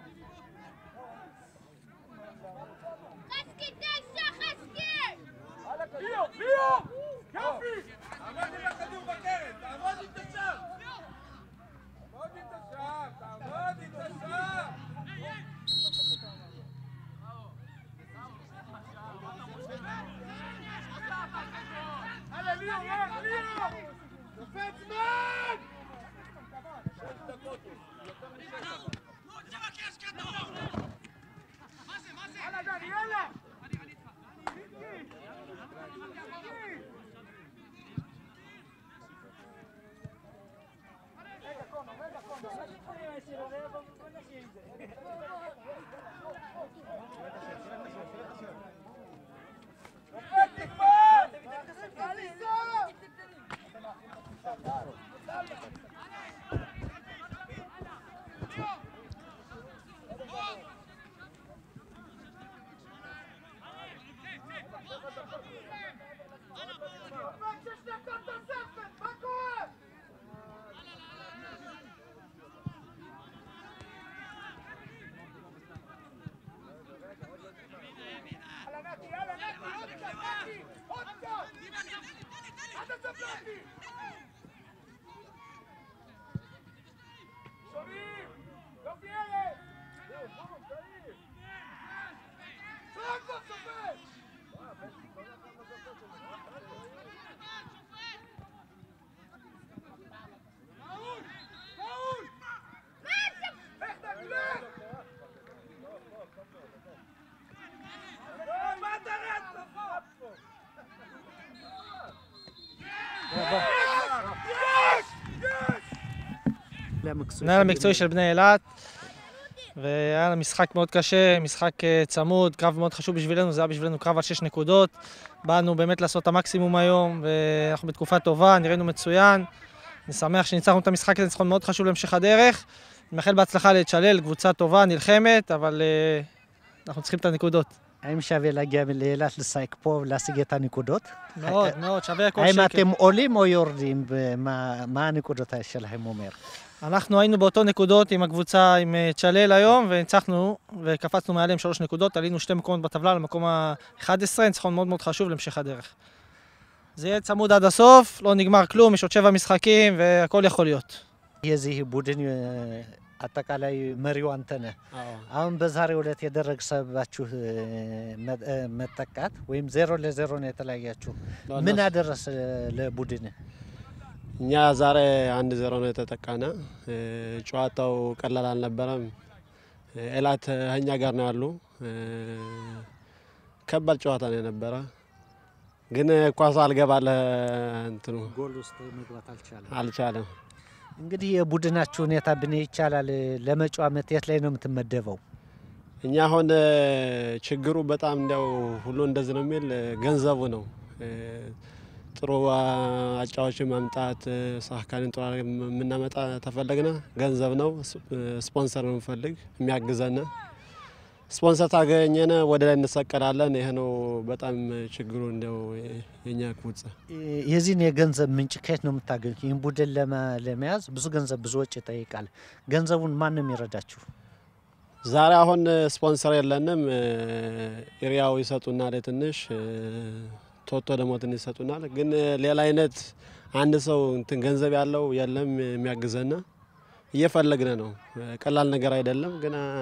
חסקי תשע, חסקי! ליאו, ליאו! יופי! תעמוד עם הכדור בקרן, תעמוד עם תשם! תעמוד עם תשם, תעמוד עם תשם! הלאה, ליאו, לך, ליאו! נופל זמן! שש דקות. שומעים? לא פיירת! שחק כבר שופט! ראול! ראול! איך תגלה? לא, מה אתה רץ פה? יש! יש! המנהל המקצועי של בני אילת, והיה לנו משחק מאוד קשה, משחק אה, צמוד, קרב מאוד חשוב בשבילנו, זה היה בשבילנו קרב על שש נקודות. באנו באמת לעשות את המקסימום היום, ואנחנו בתקופה טובה, נראינו מצוין. אני שמח שניצחנו את המשחק הזה, ניצחון מאוד חשוב להמשך הדרך. אני מאחל בהצלחה לצ'לל, קבוצה טובה, נלחמת, אבל אה, אנחנו צריכים את הנקודות. האם שווה להגיע לאילת לשחק פה ולהשיג את הנקודות? מאוד, מאוד, שווה כל האם שקל. אתם עולים או יורדים? ומה- מה הנקודות שלהם אומר? אנחנו היינו באותו נקודות עם הקבוצה עם אה, צ'לל היום, וניצחנו, וקפצנו מעליהם שלוש נקודות, עלינו שתי מקומות בטבלה למקום ה-11, ניצחון מאוד מאוד חשוב להמשך הדרך. זה יהיה צמוד עד הסוף, לא נגמר כלום, יש עוד שבע משחקים, והכל יכול להיות. የዚህ ቡድን እ፣ አጠቃላይ መሪው አንተ ነህ። አሁን በዛሬው ዕለት የደረሰባችሁ እ፣ መ- እ፣ መጠቃት ወይም ዜሮ ለዜሮ ነው የተለያያችሁ። ምን አደረሰ ለቡድን? እኛ ዛሬ አንድ ዜሮ ነው የተጠቃነ። እ፣ ጨዋታው ቀላል አልነበረም። እ፣ ኤላት እኛ ጋር ነው ያሉ። እ፣ ከባድ ጨዋታ ነው የነበረ፣ ግን ኳሱ አልገባለ እንትኑ ጎል ውስጥ መግባት አልቻለም። አልቻለም። እንግዲህ የቡድናችሁ ሁኔታ ብን ይቻላል ለመጪው ዓመት የት ላይ ነው የምትመደበው? እኛ አሁን እ፣ ችግሩ በጣም እንዲያው ሁሉ እንደዚህ ነው የሚል እ፣ ገንዘቡ ነው። እ፣ ጥሩ አ- አጫዋችን ማምጣት እ፣ ሳካንን ጥሩ አድርገን የምናመጣ ተፈለግነ ገንዘብ ነው። ስ- እ፣ ስፖንሰር ነው የምንፈልግ የሚያግዘን። ስፖንሰር ታገኘነ ወደ ላይ እንሰቀላለን። ይሄ ነው በጣም ችግሩ እንዲያው የኛ ቅቡጽ የዚህን የገንዘብ ምንጭ ከየት ነው የምታገኙት? ይህን ቡድን ለመ- ለመያዝ ብዙ ገንዘብ ብዙ ወጪ ይጠይቃል። ገንዘቡን ማን ነው የሚረዳችሁ? ዛሬ አሁን ስፖንሰር የለንም። እ፣ ኤሪያው ይሰጡናል ትንሽ እ፣ ቶቶ ደግሞ ትንሽ ይሰጡናል። ግን እ፣ ሌላ አይነት አንድ ሰው እንትን ገንዘብ ያለው የለም የሚያግዘና እየፈለግነ ነው። እ፣ ቀላል ነገር አይደለም። ግን አ፣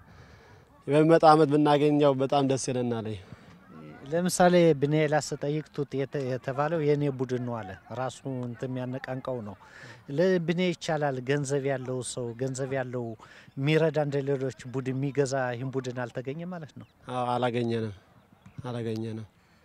በሚመጣ አመት ብናገኘው በጣም ደስ ይለናል። ለምሳሌ ብኔላ ስጠይቅ ቱት የተ- የተባለው የእኔ ቡድን ነው አለ። ራሱ እንትን የሚያነቃንቀው ነው። ለብኔ ይቻላል ገንዘብ ያለው ሰው ገንዘብ ያለው የሚረዳ እንደ ሌሎች ቡድን የሚገዛ ይህን ቡድን አልተገኘ ማለት ነው። አዎ፣ አላገኘንም አላገኘንም።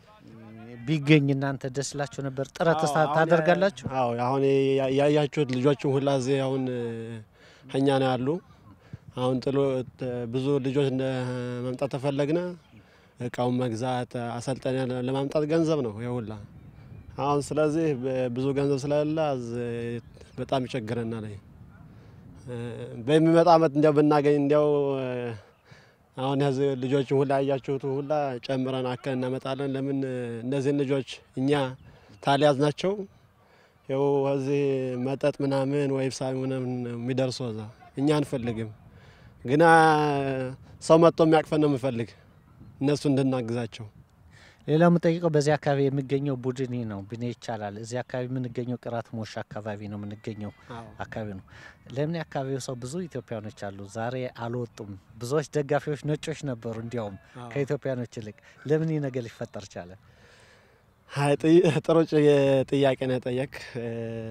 ቢገኝ እናንተ ደስ ላችሁ ነበር። ጥረት አዎ፣ አሁን ታደርጋላችሁ? አዎ አሁን ያ- ያያችሁት ልጆችም ሁላ እዚህ አሁን እ፣ እኛ ነው ያሉ። አሁን ጥሎ እ፣ ብዙ ልጆች እንደ መምጣት ተፈለግነ እቃውን መግዛት አሰልጠኛ ለማምጣት ገንዘብ ነው የሁላ አሁን ስለዚህ በ- ብዙ ገንዘብ ስለሌለ እዚህ በጣም ይቸግረናል። እ፣ በሚመጣ አመት እንዲያው ብናገኝ እንዲያው እ፣ አሁን ያዚህ ልጆችን ሁላ ያያችሁት ሁላ ጨምረን አከል እናመጣለን። ለምን እ፣ እነዚህን ልጆች እኛ ታልያዝ ናቸው ይኸው እዚህ መጠጥ ምናምን ወይ ሳቢ ምናምን የሚደርሱ እዛ እኛ አንፈልግም። ግና ሰው መጥቶ የሚያቅፈን ነው የምፈልግ እነሱ እንድናግዛቸው። ሌላው የምጠይቀው በዚህ አካባቢ የሚገኘው ቡድን ይህ ነው ብኔ ይቻላል። እዚህ አካባቢ የምንገኘው ቅራት ሞሽ አካባቢ ነው የምንገኘው አካባቢ ነው። ለምን የአካባቢው ሰው ብዙ ኢትዮጵያኖች አሉ፣ ዛሬ አልወጡም። ብዙዎች ደጋፊዎች ነጮች ነበሩ፣ እንዲያውም አዎ። ከኢትዮጵያኖች ይልቅ ለምን ይህ ነገር ሊፈጠር ቻለ? አይ ጥይ- ጥሩ ጭ- ጥያቄ ነው የጠየቅ። እ፣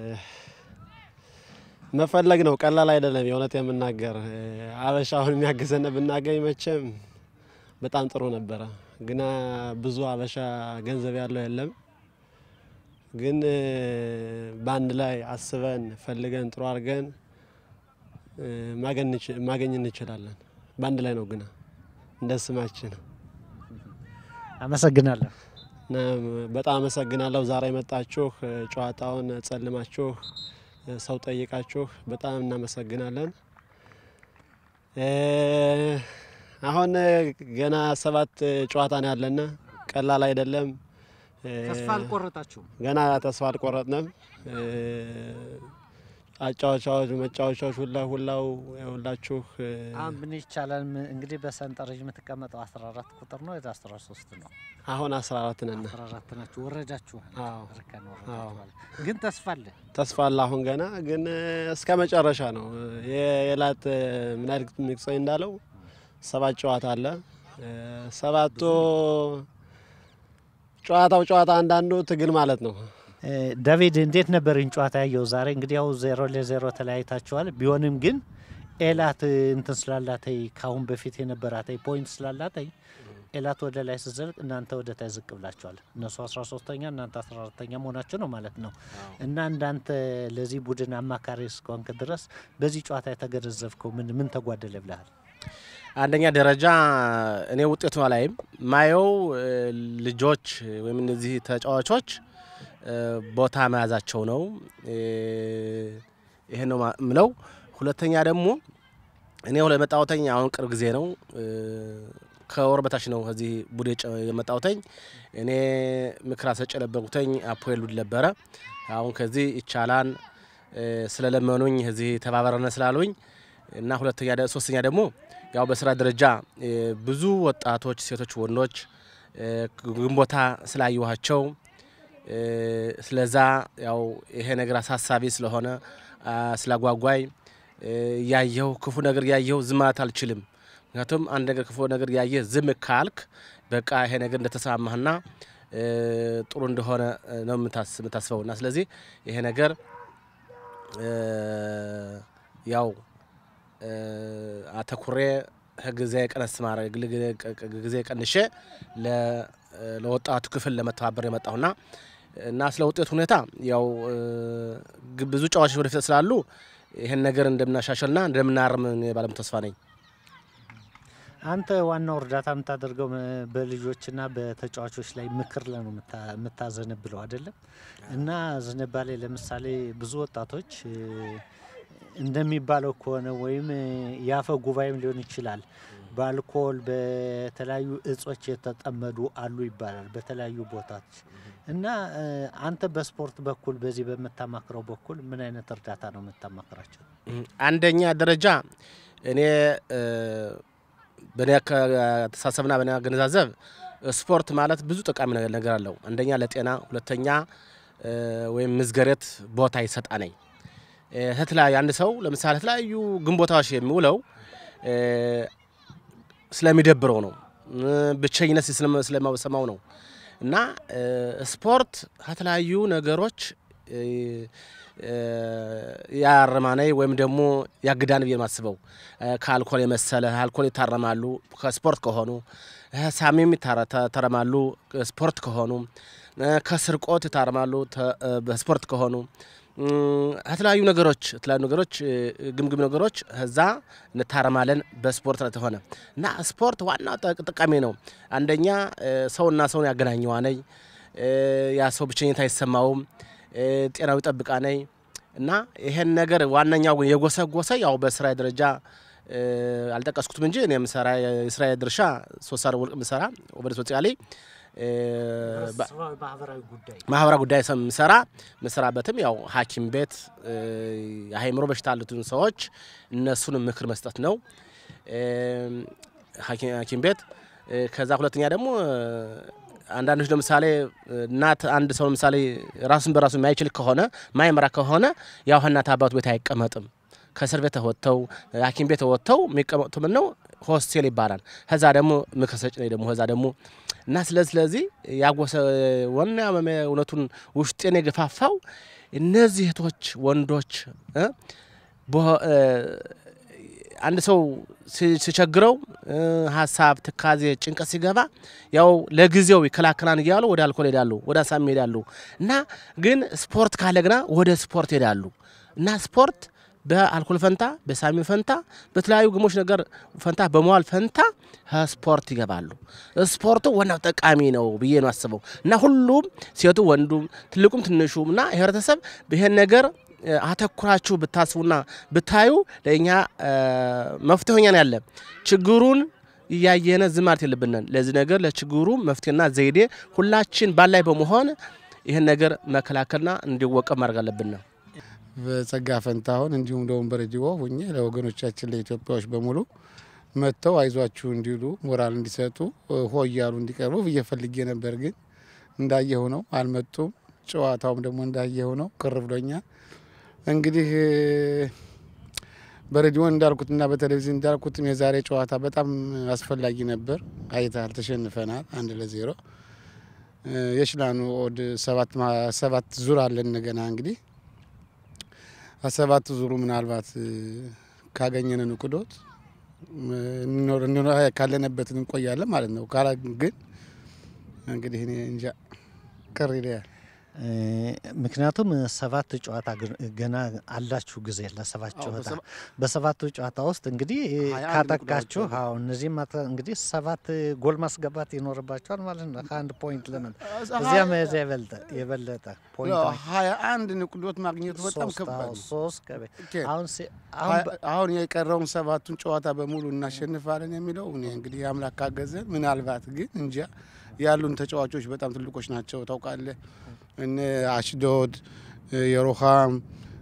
መፈለግ ነው ቀላል አይደለም። የእውነት የምናገር እ፣ አበሻ አሁን የሚያግዘን ብናገኝ መቼም በጣም ጥሩ ነበረ። ግና ብዙ አበሻ ገንዘብ ያለው የለም። ግን እ፣ በአንድ ላይ አስበን ፈልገን ጥሩ አድርገን እ፣ ማገኝ እንች- ማገኝ እንችላለን። በአንድ ላይ ነው ግና እንደ ስማችን አመሰግናለሁ። እና በጣም አመሰግናለሁ። ዛሬ የመጣችሁ እ፣ ጨዋታውን ጸልማችሁ እ፣ ሰው ጠይቃችሁ በጣም እናመሰግናለን። እ፣ አሁን እ፣ ገና ሰባት እ፣ ጨዋታ ነው ያለና ቀላል አይደለም። እ፣ ተስፋ አልቆረጣችሁም? ገና ተስፋ አልቆረጥንም። እ፣ አጫዋቻዎች መጫወቻዎች ሁላ ሁላው ሁላችሁ እ፣ አሁን ምን ይቻላል? ም- እንግዲህ በሰንጠረዥ የምትቀመጠው 14 ቁጥር ነው ወደ 13 ነው? አሁን 14 ነን። 14 ናችሁ። ወረዳችሁ አዎ እርከን አዎ። ወረዳችኋል። ግን ተስፋ አለ። ተስፋ አለ። አሁን ገና ግን እ፣ እስከ መጨረሻ ነው። የላት ምናድ ሚቅጾኝ እንዳለው ሰባት ጨዋታ አለ። እ፣ ሰባቱ ጨዋታው ጨዋታ አንዳንዱ ትግል ማለት ነው። እ፣ ዳቪድ እንዴት ነበር ይህን ጨዋታ ያየው? ዛሬ እንግዲህ ያው ዜሮ ለዜሮ ተለያይታችኋል። ቢሆንም ግን ኤላት እንትን ስላላተይ ከአሁን በፊት የነበራተይ ፖይንት ስላላተይ ኤላት ወደ ላይ ስትዘልቅ እናንተ ወደ ታች ዝቅ ብላችኋል። እነሱ 13ተኛ እናንተ 14ተኛ መሆናቸው ነው ማለት ነው። እና እንዳንተ ለዚህ ቡድን አማካሪ እስከሆንክ ድረስ በዚህ ጨዋታ የተገነዘብከው ምን ምን ተጓደለ ብለሃል? አንደኛ ደረጃ እኔ ውጤቱ ላይም ማየው እ፣ ልጆች ወይም እነዚህ ተጫዋቾች እ፣ ቦታ መያዛቸው ነው። እ፣ ይሄን ነው ማ- ምለው። ሁለተኛ ደግሞ እኔ ለመጣወተኝ አሁን ቅርብ ጊዜ ነው እ፣ ከወር በታች ነው እዚህ ቡዴ የመጣውተኝ። እኔ ምክር አሰጭ የነበርኩተኝ አፖኤል ሉድ ነበረ። አሁን ከዚህ ይቻላን እ፣ ስለለመኑኝ እዚህ ተባበረነ ስላሉኝ እና ሁለተኛ ደ- ሶስተኛ ደግሞ ያው በስራ ደረጃ እ፣ ብዙ ወጣቶች ሴቶች፣ ወንዶች እ፣ ግንቦታ ስላየኋቸው እ፣ ስለዛ ያው ይሄ ነገር አሳሳቢ ስለሆነ አ፣ ስላጓጓይ እ፣ እያየሁ ክፉ ነገር እያየሁ ዝም ማለት አልችልም። ምክንያቱም አንድ ነገር ክፉ ነገር እያየ ዝም ካልክ በቃ ይሄ ነገር እንደተሰማማህና እ፣ ጥሩ እንደሆነ እ፣ ነው የምታስ- የምታስበው እና ስለዚህ ይሄ ነገር እ፣ ያው እ፣ አተኩሬ ጊዜ ቀነስ ማድረግ ጊዜ ቀንሼ ለ- ለወጣቱ ክፍል ለመተባበር የመጣሁና እና ስለ ውጤት ሁኔታ ያው እ፣ ግ- ብዙ ጨዋቾች ወደፊት ስላሉ ይህን ነገር እንደምናሻሽልና እንደምናርም እኔ ባለም ተስፋ ነኝ። አንተ ዋናው እርዳታ የምታደርገው እ፣ በልጆችና በተጫዋቾች ላይ ምክር ላይ ነው የምታ- የምታዘነብለው አይደለም? እና ዝንባሌ ለምሳሌ ብዙ ወጣቶች እ፣ እንደሚባለው ከሆነ ወይም እ፣ የአፈ ጉባኤም ሊሆን ይችላል በአልኮል በተለያዩ እጾች የተጠመዱ አሉ ይባላል በተለያዩ ቦታዎች እና እ፣ አንተ በስፖርት በኩል በዚህ በምታማክረው በኩል ምን አይነት እርዳታ ነው የምታማክራቸው? አንደኛ ደረጃ እኔ እ፣ በእኔ አስተሳሰብና በእኔ አገነዛዘብ ስፖርት ማለት ብዙ ጠቃሚ ነገር ነገር አለው። አንደኛ ለጤና፣ ሁለተኛ እ፣ ወይም ምዝገሬት ቦታ ይሰጣነኝ ከተለያዩ አንድ ሰው ለምሳሌ የተለያዩ ግንቦታዎች የሚውለው እ፣ ስለሚደብረው ነው እ፣ ብቸኝነት ስለመ- ስለማሰማው ነው እና እ፣ ስፖርት ከተለያዩ ነገሮች እ፣ እ፣ ያርማናይ ወይም ደግሞ ያግዳን ብዬ ማስበው ከአልኮል የመሰለ አልኮል ይታረማሉ ከስፖርት ከሆኑ እ፣ ሳሚም ይታረ- ተረማሉ ስፖርት ከሆኑ እ፣ ከስርቆት ይታረማሉ ተ- እ፣ በስፖርት ከሆኑ እ፣ ከተለያዩ ነገሮች የተለያዩ ነገሮች እ፣ ግምግም ነገሮች እዛ እንታረማለን በስፖርት ስለተሆነ እና ስፖርት ዋና ጠቅ- ጠቃሚ ነው። አንደኛ እ፣ ሰውና ሰውን ያገናኘዋነኝ እ፣ ያ ሰው ብቸኝነት አይሰማውም፣ እ፣ ጤናው ይጠብቃነኝ እና ይሄን ነገር ዋነኛው ግን የጎሰጎሰ ያው በስራ ደረጃ እ፣ አልጠቀስኩትም እንጂ እኔ የምሰራ የስራ ድርሻ ሶስት ሰዓት ወርቅ ምሰራ ወበደ ሶциያሌ እ፣ በ- ማህበራዊ ጉዳይ ማህበራዊ ጉዳይ ሰ- ምሰራ ምሰራበትም ያው ሐኪም ቤት እ፣ የአእምሮ በሽታ ያሉትን ሰዎች እነሱን ምክር መስጠት ነው እ፣ ሐኪ- ሐኪም ቤት እ፣ ከዛ ሁለተኛ ደግሞ እ፣ አንዳንዶች ለምሳሌ እናት አንድ ሰው ለምሳሌ ራሱን በራሱ የማይችል ከሆነ ማይመራ ከሆነ ያው እናት አባቱ ቤት አይቀመጥም። ከእስር ቤት ወጥተው ሐኪም ቤት ወጥተው የሚቀመጡት ምን ነው ሆስቴል ይባላል። ከዛ ደግሞ ምክር ሰጭ ነኝ ደግሞ ከዛ ደግሞ እና ስለዚህ ስለዚህ ያጎሰ ወና እውነቱን ውስጤን የገፋፋው እነዚህ እህቶች ወንዶች እ በ- እ፣ አንድ ሰው ሲ- ሲቸግረው እ፣ ሀሳብ፣ ትካዜ፣ ጭንቀት ሲገባ ያው ለጊዜው ይከላከላን እያሉ ወደ አልኮል ሄዳሉ፣ ወደ አሳሚ ሄዳሉ እና ግን ስፖርት ካለ ግና ወደ ስፖርት ሄዳሉ እና ስፖርት በአልኮል ፈንታ በሳሚ ፈንታ በተለያዩ ግሞች ነገር ፈንታ በመዋል ፈንታ ስፖርት ይገባሉ። ስፖርቱ ዋናው ጠቃሚ ነው ብዬ ነው አስበው እና ሁሉም ሴቱ ወንዱም ትልቁም ትንሹም እና ህብረተሰብ ይሄን ነገር እ፣ አተኩራችሁ ብታስቡና ብታዩ ለእኛ መፍትሄኛ ነው ያለ ችግሩን እያየነ ዝም ማለት የለብንን። ለዚህ ነገር ለችግሩ መፍትሄና ዘይዴ ሁላችን ባላይ በመሆን ይህን ነገር መከላከልና እንዲወቀብ ማድረግ አለብን። በጸጋ ፈንታሁን እንዲሁም ደግሞ በሬዲዮ ሁኜ ለወገኖቻችን ለኢትዮጵያዎች በሙሉ መጥተው አይዟችሁ እንዲሉ ሞራል እንዲሰጡ ሆ እያሉ እንዲቀርቡ ብዬ ፈልጌ ነበር። ግን እንዳየሁ ነው አልመጡም። ጨዋታውም ደግሞ እንዳየሁ ነው ቅር ብሎኛል። እንግዲህ በሬዲዮ እንዳልኩትና በቴሌቪዥን እንዳልኩትም የዛሬ ጨዋታ በጣም አስፈላጊ ነበር። አይተሃል፣ ተሸንፈናል አንድ ለዜሮ። የሽላኑ ኦድ ሰባት ዙር አለን እንደገና እንግዲህ ሰባት ዙሩ ምናልባት ካገኘን ንቁዶት ካለንበት እንቆያለን ማለት ነው። ካላ ግን እንግዲህ እኔ እንጃ ቅር ይለያል። ምክንያቱም ሰባት ጨዋታ ገና አላችሁ ጊዜ ለሰባት ጨዋታ በሰባቱ ጨዋታ ውስጥ እንግዲህ ካጠቃችሁ አዎ እነዚህም እንግዲህ ሰባት ጎል ማስገባት ይኖርባቸዋል ማለት ነው። ከአንድ ፖይንት ለምን እዚያ መያዝ የበለጠ ሀያ አንድ ንቁዶት ማግኘቱ በጣም ከባድ ነው። ሶስት አሁን የቀረውን ሰባቱን ጨዋታ በሙሉ እናሸንፋለን የሚለው እኔ እንግዲህ አምላክ ካገዘን ምናልባት ግን እንጃ ያሉን ተጫዋቾች በጣም ትልቆች ናቸው ታውቃለህ። እነ አሽዶድ የሮሃም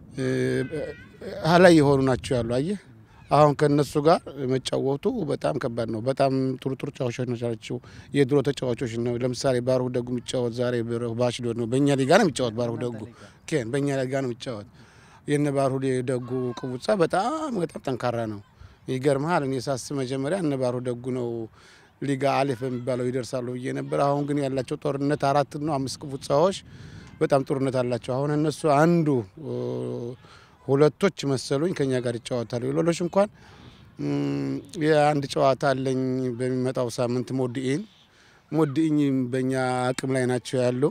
ሀላይ የሆኑ ናቸው ያሉ አየህ። አሁን ከነሱ ጋር መጫወቱ በጣም ከባድ ነው። በጣም ጥሩ ጥሩ ተጫዋቾች ናቸው። የድሮ ተጫዋቾች ነው። ለምሳሌ ባርሁ ደጉ የሚጫወት ዛሬ በአሽዶድ ነው። በእኛ ሊጋ ነው የሚጫወት ባርሁ ደጉ ኬን በእኛ ሊጋ ነው የሚጫወት። የነ ባርሁ ደጉ ቅቡጻ በጣም በጣም ጠንካራ ነው። ይገርምሃል። እኔ ሳስብ መጀመሪያ እነ ባርሁ ደጉ ነው ሊጋ አሌፍ በሚባለው ይደርሳሉ ብዬ ነበር። አሁን ግን ያላቸው ጦርነት አራት ነው አምስት ቅቡጻዎች በጣም ጦርነት አላቸው። አሁን እነሱ አንዱ ሁለቶች መሰሉኝ ከኛ ጋር ይጫወታሉ። ሌሎች እንኳን የአንድ ጨዋታ አለኝ በሚመጣው ሳምንት ሞድኢን ሞድኢኝ በእኛ አቅም ላይ ናቸው ያሉ።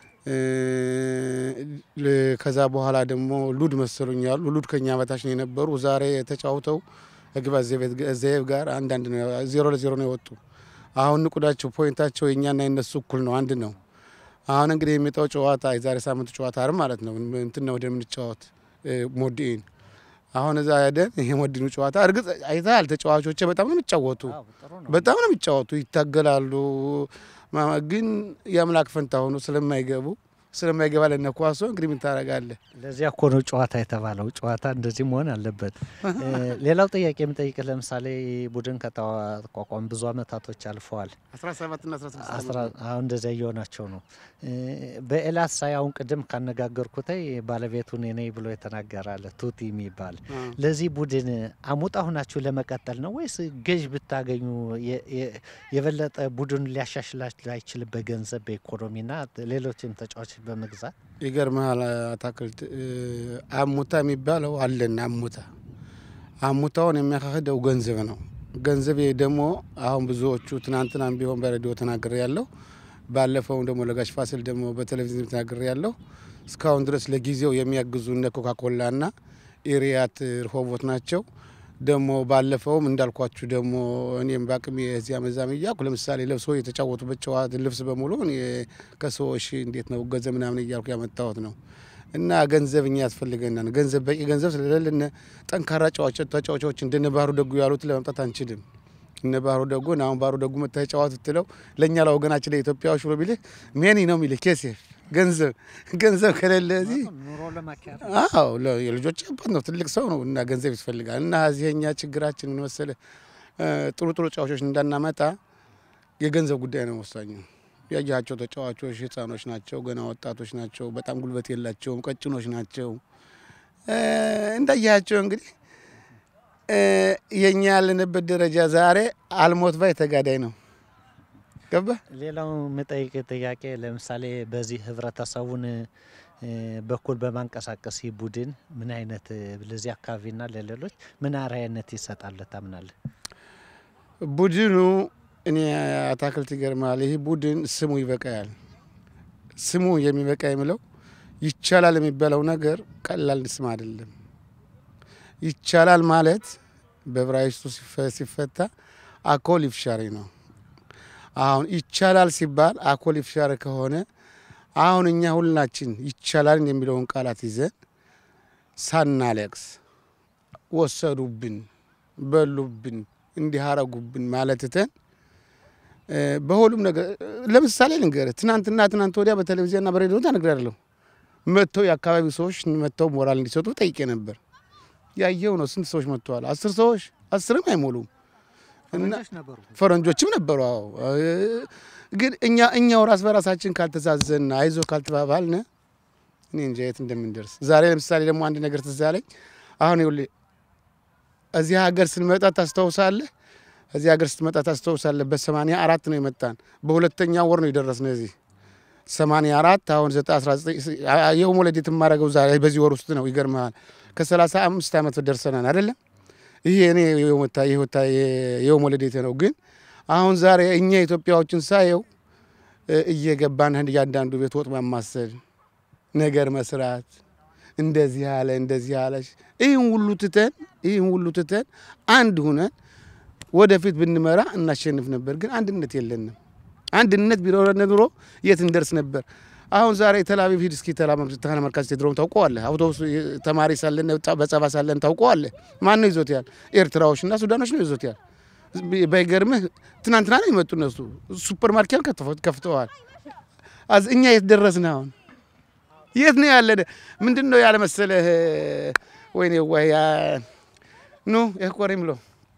ከዛ በኋላ ደግሞ ሉድ መሰሉኝ ያሉ ሉድ ከኛ በታች ነው የነበሩ። ዛሬ ተጫውተው ግባ ዘየብ ጋር አንዳንድ ነው ዜሮ ለዜሮ ነው የወጡ። አሁን ንቁዳቸው ፖይንታቸው የእኛና የነሱ እኩል ነው፣ አንድ ነው። አሁን እንግዲህ የሚመጣው ጨዋታ የዛሬ ሳምንቱ ጨዋታ አር ማለት ነው እንትን ነው ወደ ምንጫወት ሞዲን አሁን እዛ ሄደን ይሄ ሞዲኑ ጨዋታ እርግጥ አይተሃል፣ ተጫዋቾች በጣም ነው የሚጫወቱ፣ በጣም ነው የሚጫወቱ፣ ይታገላሉ። ግን የአምላክ ፈንታ ሆኖ ስለማይገቡ ስለማይገባ ለነ ኳሶ እንግዲህ ምን ታደርጋለህ? ለዚያ እኮ ነው ጨዋታ የተባለው። ጨዋታ እንደዚህ መሆን አለበት። ሌላው ጥያቄ የምጠይቅህ ለምሳሌ ቡድን ከተቋቋሙ ብዙ አመታቶች አልፈዋል። 17 እና 16 አሁን እንደዚያ እየሆናቸው ነው። በኤላስ ሳይ አሁን ቅድም ካነጋገርኩት ባለቤቱ እኔ ነኝ ብሎ የተናገራለ ቱቲ የሚባል ለዚህ ቡድን አሙጣ ሁናችሁ ለመቀጠል ነው ወይስ ገዥ ብታገኙ የበለጠ ቡድኑ ሊያሻሽላችሁ አይችልም? በገንዘብ በኢኮኖሚና ሌሎችም ተጫዋች በመግዛት ይገርምሃል። አታክልት አሙታ የሚባለው አለን። አሙታ አሙታውን የሚያካሂደው ገንዘብ ነው። ገንዘብ ደግሞ አሁን ብዙዎቹ ትናንትናም ቢሆን በሬዲዮ ተናግሬ ያለው ባለፈውም ደግሞ ለጋሽ ፋሲል ደግሞ በቴሌቪዥን ተናግሬ ያለው እስካሁን ድረስ ለጊዜው የሚያግዙ እነ ኮካኮላና ኢሪያት ርሆቦት ናቸው። ደግሞ ባለፈውም እንዳልኳችሁ ደግሞ እኔም በአቅሜ የዚያ መዛም እያልኩ ለምሳሌ ለብሶ የተጫወቱበት ጨዋታ ልብስ በሙሉ ከሰዎች እንዴት ነው ገንዘብ ምናምን እያልኩ ያመጣሁት ነው። እና ገንዘብ እኛ ያስፈልገናል። ገንዘብ በቂ ገንዘብ ስለሌለን ጠንካራ ተጫዋቾች እንደነ ባህሩ ደጉ ያሉት ለማምጣት አንችልም። እነ ባህሩ ደጉን አሁን ባህሩ ደጉ መታ ተጫዋት ብትለው ለእኛ ለወገናችን ለኢትዮጵያዎች ብሎ ቢልህ ሜኒ ነው የሚልህ ኬሴፍ ገንዘብ ገንዘብ ከሌለ እዚህ አዎ የልጆች አባት ነው፣ ትልቅ ሰው ነው እና ገንዘብ ያስፈልጋል። እና እዚህ እኛ ችግራችን ምን መሰለህ ጥሩ ጥሩ ተጫዋቾች እንዳናመጣ የገንዘብ ጉዳይ ነው ወሳኙ። ያያቸው ተጫዋቾች ህፃኖች ናቸው፣ ገና ወጣቶች ናቸው፣ በጣም ጉልበት የላቸውም፣ ቀጭኖች ናቸው። እንዳያቸው እንግዲህ የኛ ያለንበት ደረጃ ዛሬ አልሞት ባይ ተጋዳይ ነው። ገባ ሌላው የምጠይቅ ጥያቄ ለምሳሌ በዚህ ህብረተሰቡን በኩል በማንቀሳቀስ ይህ ቡድን ምን አይነት ለዚህ አካባቢና ለሌሎች ምን አርአያነት ይሰጣል ታምናለህ? ቡድኑ እኔ አታክልት ይገርማል። ይህ ቡድን ስሙ ይበቃያል። ስሙ የሚበቃ የምለው ይቻላል የሚባለው ነገር ቀላል ስም አይደለም። ይቻላል ማለት በዕብራይስጡ ሲፈታ አኮል ይፍሻሪ ነው። አሁን ይቻላል ሲባል አኮል ይፍሻሪ ከሆነ አሁን እኛ ሁላችን ይቻላል የሚለውን ቃላት ይዘን ሳናለቅስ ወሰዱብን፣ በሉብን፣ እንዲህ አረጉብን ማለት ትተን በሁሉም ነገር ለምሳሌ ልንገርህ፣ ትናንትና ትናንት ወዲያ በቴሌቪዥንና በሬዲዮ ተነግሬያለሁ። መጥተው የአካባቢው ሰዎች መጥተው ሞራል እንዲሰጡ ጠይቄ ነበር። ያየው ነው። ስንት ሰዎች መጥተዋል? አስር ሰዎች አስርም አይሞሉም። እና ፈረንጆችም ነበሩ። አዎ ግን እኛ እኛው ራስ በራሳችን ካልተዛዘን አይዞ ካልተባባልን እኔ እንጃ የት እንደምንደርስ። ዛሬ ለምሳሌ ደግሞ አንድ ነገር ትዝ አለኝ። አሁን ይኸውልህ እዚህ ሀገር ስንመጣ ታስታውሳለህ? እዚህ ሀገር ስትመጣ ታስታውሳለህ? በሰማንያ አራት ነው የመጣን። በሁለተኛ ወር ነው የደረስነው እዚህ ሰማንያ አራት አሁን ዘጠኝ አስራ ዘጠኝ የውሞ ለዴት የማደርገው ዛሬ በዚህ ወር ውስጥ ነው። ይገርምሃል ከሰላሳ አምስት ዓመት ደርሰናል አይደለም። ይሄ እኔ የውሞ ለዴት ነው። ግን አሁን ዛሬ እኛ ኢትዮጵያዎችን ሳየው እየገባን እያንዳንዱ ቤት ወጥ ማማሰል ነገር መስራት እንደዚህ ያለ እንደዚህ ያለች ይህን ሁሉ ትተን ይህን ሁሉ ትተን አንድ ሁነን ወደፊት ብንመራ እናሸንፍ ነበር። ግን አንድነት የለንም። አንድነት ቢኖረን ኑሮ የት እንደርስ ነበር። አሁን ዛሬ ተላቪቭ ሂድ እስኪ ተመልካች ቴድሮም ታውቀዋለህ። አውቶቡስ ተማሪ ሳለን በጸባ ሳለን ታውቀዋለህ። ማን ነው ይዞት ያል? ኤርትራዎች እና ሱዳኖች ነው ይዞት ያል። ባይገርምህ ትናንትና ነው የመጡ እነሱ ሱፐር ማርኬት ከፍተዋል። እኛ የት ደረስን? አሁን የት ነው ያለን? ምንድን ነው ያለ መሰለህ? ወይኔ ወይ ኑ ኮሬ ምሎ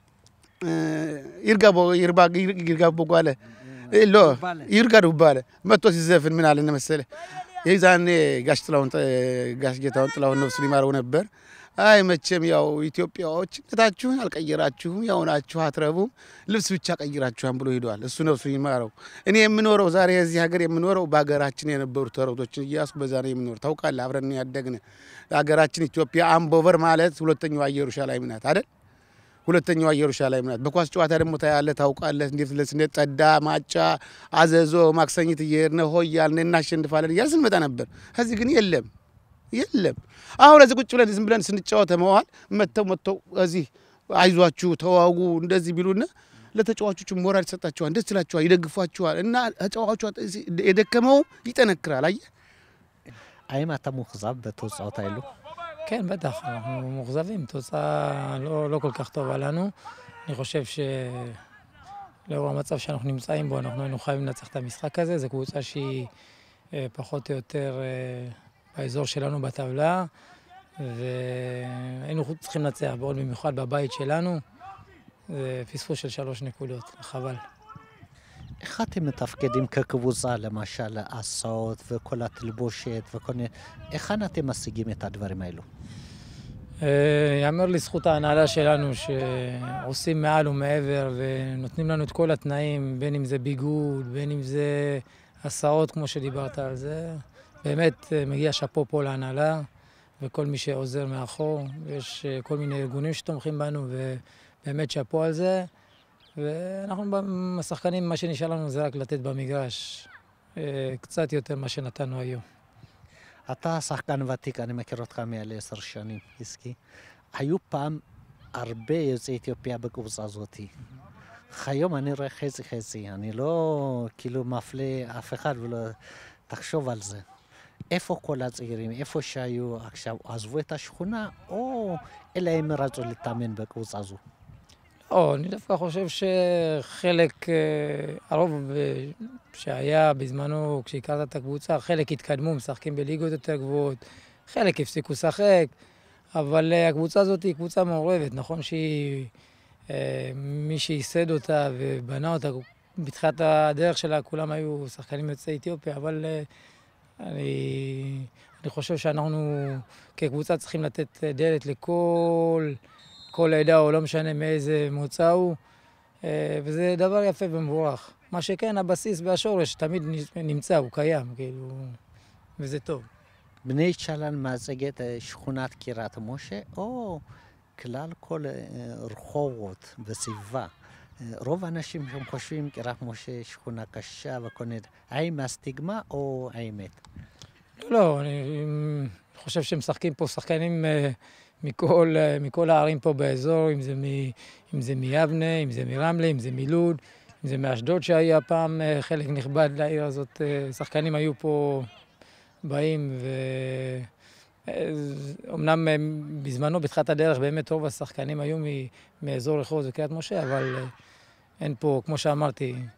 ይርጋ ይርጋ ቦጓለ ሎ ይርጋ ዱባለ መጥቶ ሲዘፍን ምን አለ መሰለህ? የዛኔ ጋሽ ጥላሁን ጋሽ ጌታሁን ጥላሁን ነፍሱ ሊማረው ነበር። አይ መቼም ያው ኢትዮጵያዎች ነታችሁን አልቀየራችሁም፣ ያው ናችሁ አትረቡም፣ ልብስ ብቻ ቀይራችኋን ብሎ ሄደዋል። እሱ ነፍሱ ይማረው። እኔ የምኖረው ዛሬ የዚህ ሀገር የምኖረው በሀገራችን የነበሩ ተረቶችን እያሱ በዛ ነው የምኖር። ታውቃለህ፣ አብረን ያደግን ሀገራችን ኢትዮጵያ አምቦበር ማለት ሁለተኛዋ ኢየሩሳሌም ናት አይደል? ሁለተኛዋ ኢየሩሳሌም ናት። በኳስ ጨዋታ ደግሞ ታያለህ፣ ታውቃለህ እንዴት ለስነ ጠዳ፣ ማጫ፣ አዘዞ፣ ማክሰኝት እየሄድን ሆ እያልን እናሸንፋለን እያልን ስንመጣ ነበር። ከዚህ ግን የለም የለም። አሁን እዚህ ቁጭ ብለን ዝም ብለን ስንጫወተ መዋል መጥተው መጥተው እዚህ አይዟችሁ ተዋጉ እንደዚህ ቢሉና ለተጫዋቾቹ ሞራል ይሰጣቸዋል፣ ደስ ይላቸዋል፣ ይደግፏቸዋል እና ተጫዋቿ የደከመው ይጠነክራል። አየህ האם אתה מאוכזב בתוצאות האלו? כן, בטח, אנחנו מאוכזבים, תוצאה לא, לא כל כך טובה לנו. אני חושב שלאור המצב שאנחנו נמצאים בו, אנחנו היינו חייבים לנצח את המשחק הזה. זו קבוצה שהיא אה, פחות או יותר אה, באזור שלנו בטבלה, והיינו צריכים לנצח, בעוד במיוחד בבית שלנו. זה פספוס של שלוש נקודות, חבל. איך אתם מתפקדים כקבוצה, למשל הסעות וכל התלבושת וכל מיני... היכן אתם משיגים את הדברים האלו? ייאמר לזכות ההנהלה שלנו שעושים מעל ומעבר ונותנים לנו את כל התנאים, בין אם זה ביגוד, בין אם זה הסעות, כמו שדיברת על זה. באמת מגיע שאפו פה להנהלה וכל מי שעוזר מאחור. יש כל מיני ארגונים שתומכים בנו ובאמת שאפו על זה. ואנחנו השחקנים, מה שנשאר לנו זה רק לתת במגרש קצת יותר ממה שנתנו היום. אתה שחקן ותיק, אני מכיר אותך מעל עשר שנים, עסקי. היו פעם הרבה יוצאי אתיופיה בקבוצה הזאתי. היום אני רואה חצי חצי, אני לא כאילו מפלה אף אחד ולא... תחשוב על זה. איפה כל הצעירים, איפה שהיו עכשיו, עזבו את השכונה, או אלא הם רצו להתאמן בקבוצה הזו? לא, אני דווקא חושב שחלק, הרוב שהיה בזמנו, כשהכרת את הקבוצה, חלק התקדמו, משחקים בליגות יותר גבוהות, חלק הפסיקו לשחק, אבל הקבוצה הזאת היא קבוצה מעורבת. נכון שהיא, מי שייסד אותה ובנה אותה, בתחילת הדרך שלה כולם היו שחקנים יוצאי אתיופיה, אבל אני, אני חושב שאנחנו כקבוצה צריכים לתת דלת לכל... כל עדה, או לא משנה מאיזה מוצא הוא, וזה דבר יפה ומבורך. מה שכן, הבסיס והשורש תמיד נמצא, הוא קיים, כאילו, וזה טוב. בני צ'לן מייצגת שכונת קירת משה, או כלל כל רחובות בסביבה. רוב האנשים שם חושבים קירת משה שכונה קשה וכל מיני... האם הסטיגמה או האמת? לא, לא, אני חושב שמשחקים פה שחקנים... מכל, מכל הערים פה באזור, אם זה, מ, אם זה מיבנה, אם זה מרמלה, אם זה מלוד, אם זה מאשדוד שהיה פעם חלק נכבד לעיר הזאת. שחקנים היו פה באים, ואומנם בזמנו, בתחילת הדרך, באמת רוב השחקנים היו מאזור רחוב וקריית משה, אבל אין פה, כמו שאמרתי,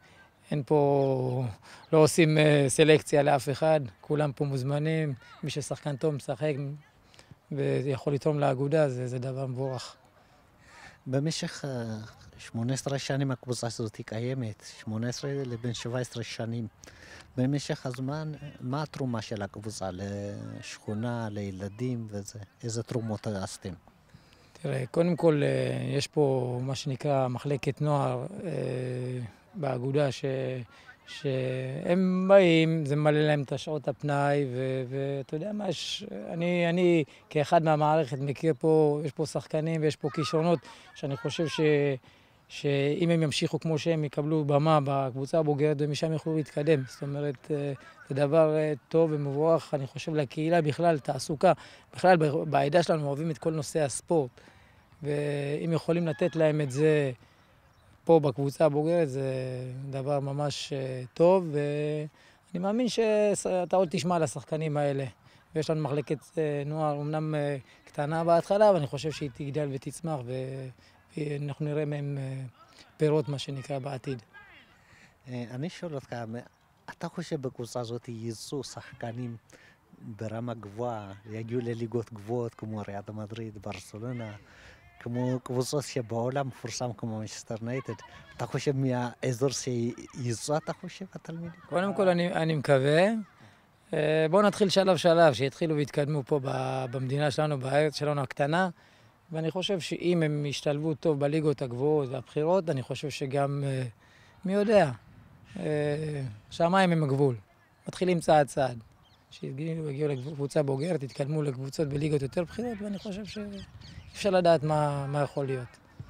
אין פה, לא עושים אה, סלקציה לאף אחד, כולם פה מוזמנים, מי ששחקן טוב משחק ויכול לתרום לאגודה, זה, זה דבר מבורך. במשך אה, 18 שנים הקבוצה הזאת היא קיימת, 18 לבין 17 שנים. במשך הזמן, מה התרומה של הקבוצה לשכונה, לילדים וזה? איזה תרומות עשיתם? תראה, קודם כל, אה, יש פה מה שנקרא מחלקת נוער אה, באגודה, ש... שהם באים, זה ממלא להם את השעות הפנאי, ו- ואתה יודע מה, יש, אני, אני כאחד מהמערכת מכיר פה, יש פה שחקנים ויש פה כישרונות, שאני חושב ש... שאם הם ימשיכו כמו שהם יקבלו במה בקבוצה הבוגרת ומשם יוכלו להתקדם. זאת אומרת, אה, זה דבר אה, טוב ומבורך, אני חושב, לקהילה בכלל, תעסוקה. בכלל, ב- בעדה שלנו אוהבים את כל נושא הספורט, ואם יכולים לתת להם את זה פה בקבוצה הבוגרת, זה דבר ממש אה, טוב, ואני מאמין שאתה עוד תשמע על השחקנים האלה. ויש לנו מחלקת אה, נוער, אמנם אה, קטנה בהתחלה, אבל אני חושב שהיא תגדל ותצמח, ו- ואנחנו נראה מהם אה, פירות, מה שנקרא, בעתיד. אה, אני שואל אותך, מ- אתה חושב בקבוצה הזאת ייצאו שחקנים ברמה גבוהה, יגיעו לליגות גבוהות כמו ריאד מדריד, ברצלונה, כמו קבוצות שבעולם מפורסם כמו מנצ'סטר נייטד, אתה חושב מהאזור שיצאו, אתה חושב, התלמידים? קודם כל, אני, אני מקווה. אה, בואו נתחיל שלב-שלב, שיתחילו ויתקדמו פה ב- במדינה שלנו, בארץ שלנו הקטנה. ואני חושב שאם הם ישתלבו טוב בליגות הגבוהות והבכירות, אני חושב שגם, אה, מי יודע, אה, שמיים הם הגבול. מתחילים צעד צעד. שיגיעו יגיעו לקבוצה בוגרת, יתקדמו לקבוצות בליגות יותר בכירות, ואני חושב שאי אפשר לדעת מה, מה יכול להיות.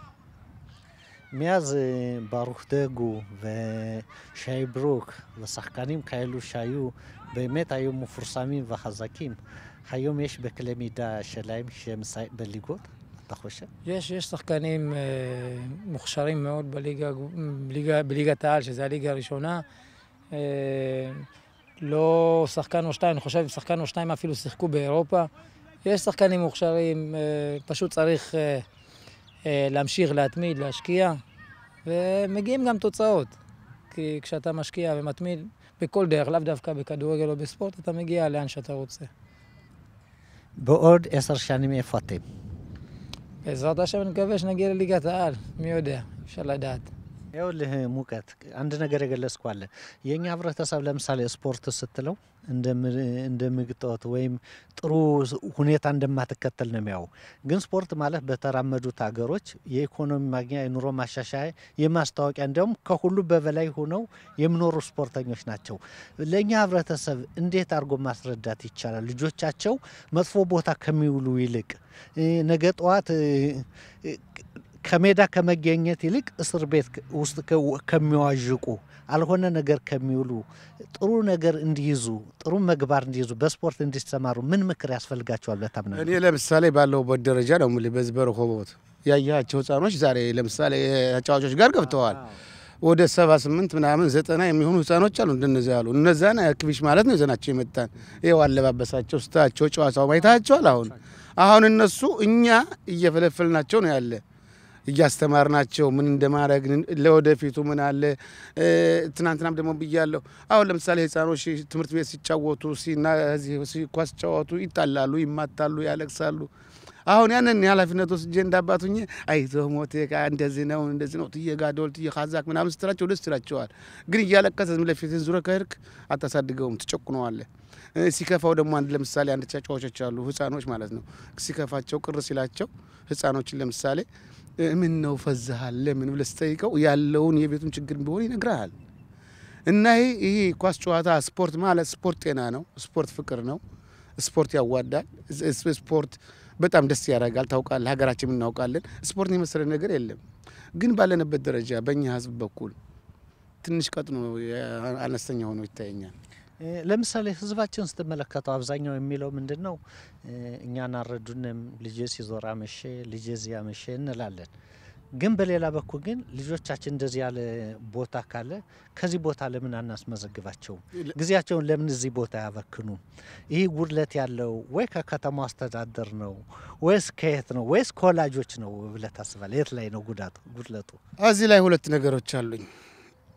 מאז אה, ברוך דגו ושי ברוק ושחקנים כאלו שהיו, באמת היו מפורסמים וחזקים. היום יש בקנה מידה שלהם שהם מסי- בליגות, אתה חושב? יש, יש שחקנים אה, מוכשרים מאוד בליגה, בליגה, בליגת העל, שזו הליגה הראשונה. אה, לא שחקן או שתיים, אני חושב שחקן או שתיים אפילו שיחקו באירופה. יש שחקנים מוכשרים, אה, פשוט צריך אה, אה, להמשיך, להתמיד, להשקיע, ומגיעים גם תוצאות. כי כשאתה משקיע ומתמיד בכל דרך, לאו דווקא בכדורגל או בספורט, אתה מגיע לאן שאתה רוצה. בעוד עשר שנים איפה אתם? בעזרת השם אני מקווה שנגיע לליגת העל, מי יודע, אפשר לדעת. ይኸውልህ ሙቀት አንድ ነገር የገለጽኩ አለ። የእኛ ህብረተሰብ ለምሳሌ ስፖርት ስትለው እንደ ምግጦት ወይም ጥሩ ሁኔታ እንደማትከተል ነው የሚያው። ግን ስፖርት ማለት በተራመዱት ሀገሮች የኢኮኖሚ ማግኛ፣ የኑሮ ማሻሻያ፣ የማስታወቂያ እንዲያውም ከሁሉ በበላይ ሆነው የሚኖሩ ስፖርተኞች ናቸው። ለእኛ ህብረተሰብ እንዴት አድርጎ ማስረዳት ይቻላል? ልጆቻቸው መጥፎ ቦታ ከሚውሉ ይልቅ ነገ ጠዋት ከሜዳ ከመገኘት ይልቅ እስር ቤት ውስጥ ከሚዋዥቁ አልሆነ ነገር ከሚውሉ ጥሩ ነገር እንዲይዙ ጥሩ መግባር እንዲይዙ በስፖርት እንዲሰማሩ ምን ምክር ያስፈልጋቸዋል ብለህ ታምናለህ? እኔ ለምሳሌ ባለሁበት ደረጃ ነው የምልህ። በዚህ በረሆቦት ያያቸው ህጻኖች ዛሬ ለምሳሌ ተጫዋቾች ጋር ገብተዋል። ወደ ሰባ ስምንት ምናምን ዘጠና የሚሆኑ ህጻኖች አሉ እንደነዚያ ያሉ እነዛን ክቢሽ ማለት ነው ይዘናቸው የመጣን ይኸው አለባበሳቸው፣ ስታቸው፣ ጨዋታው ማየታቸዋል። አሁን አሁን እነሱ እኛ እየፈለፈልናቸው ነው ያለ እያስተማርናቸው ምን እንደማድረግ ለወደፊቱ ምን አለ። ትናንትናም ደግሞ ብያለሁ። አሁን ለምሳሌ ህፃኖች ትምህርት ቤት ሲጫወቱ ኳስ ሲጫወቱ ይጣላሉ፣ ይማታሉ፣ ያለቅሳሉ። አሁን ያንን የኃላፊነት ወስጄ እንዳባቱኝ አይዞህ ሞቴ እንደዚህ ነው እንደዚህ ነው ትዬ ጋዶል ትዬ ካዛክ ምናምን ስትላቸው ደስ ይላቸዋል። ግን እያለቀሰ ዝም ለፊትን ዙረ ከሄድክ አታሳድገውም፣ ትጨቁነዋለህ። ሲከፋው ደግሞ አንድ ለምሳሌ አንድ ተጫዋቾች አሉ ህፃኖች ማለት ነው። ሲከፋቸው ቅር ሲላቸው ህፃኖችን ለምሳሌ ምን ነው ፈዛሃል ለምን ብለህ ስጠይቀው ያለውን የቤቱን ችግር ቢሆን ይነግርሃል። እና ይሄ ኳስ ጨዋታ ስፖርት ማለት ስፖርት ጤና ነው። ስፖርት ፍቅር ነው። ስፖርት ያዋዳል። ስፖርት በጣም ደስ ያደርጋል። ታውቃለህ፣ ሀገራችን እናውቃለን። ስፖርት የመሰለ ነገር የለም። ግን ባለንበት ደረጃ በእኛ ህዝብ በኩል ትንሽ ቀጥኖ አነስተኛ ሆኖ ይታየኛል። ለምሳሌ ህዝባችን ስትመለከተው አብዛኛው የሚለው ምንድን ነው? እኛን አረዱንም ልጄ ሲዞር አመሼ፣ ልጄ እዚህ አመሼ እንላለን። ግን በሌላ በኩል ግን ልጆቻችን እንደዚህ ያለ ቦታ ካለ ከዚህ ቦታ ለምን አናስመዘግባቸውም? ጊዜያቸውን ለምን እዚህ ቦታ ያበክኑ? ይህ ጉድለት ያለው ወይ ከከተማው አስተዳደር ነው ወይስ ከየት ነው ወይስ ከወላጆች ነው ብለህ ታስባለህ? የት ላይ ነው ጉዳቱ ጉድለቱ? እዚህ ላይ ሁለት ነገሮች አሉኝ።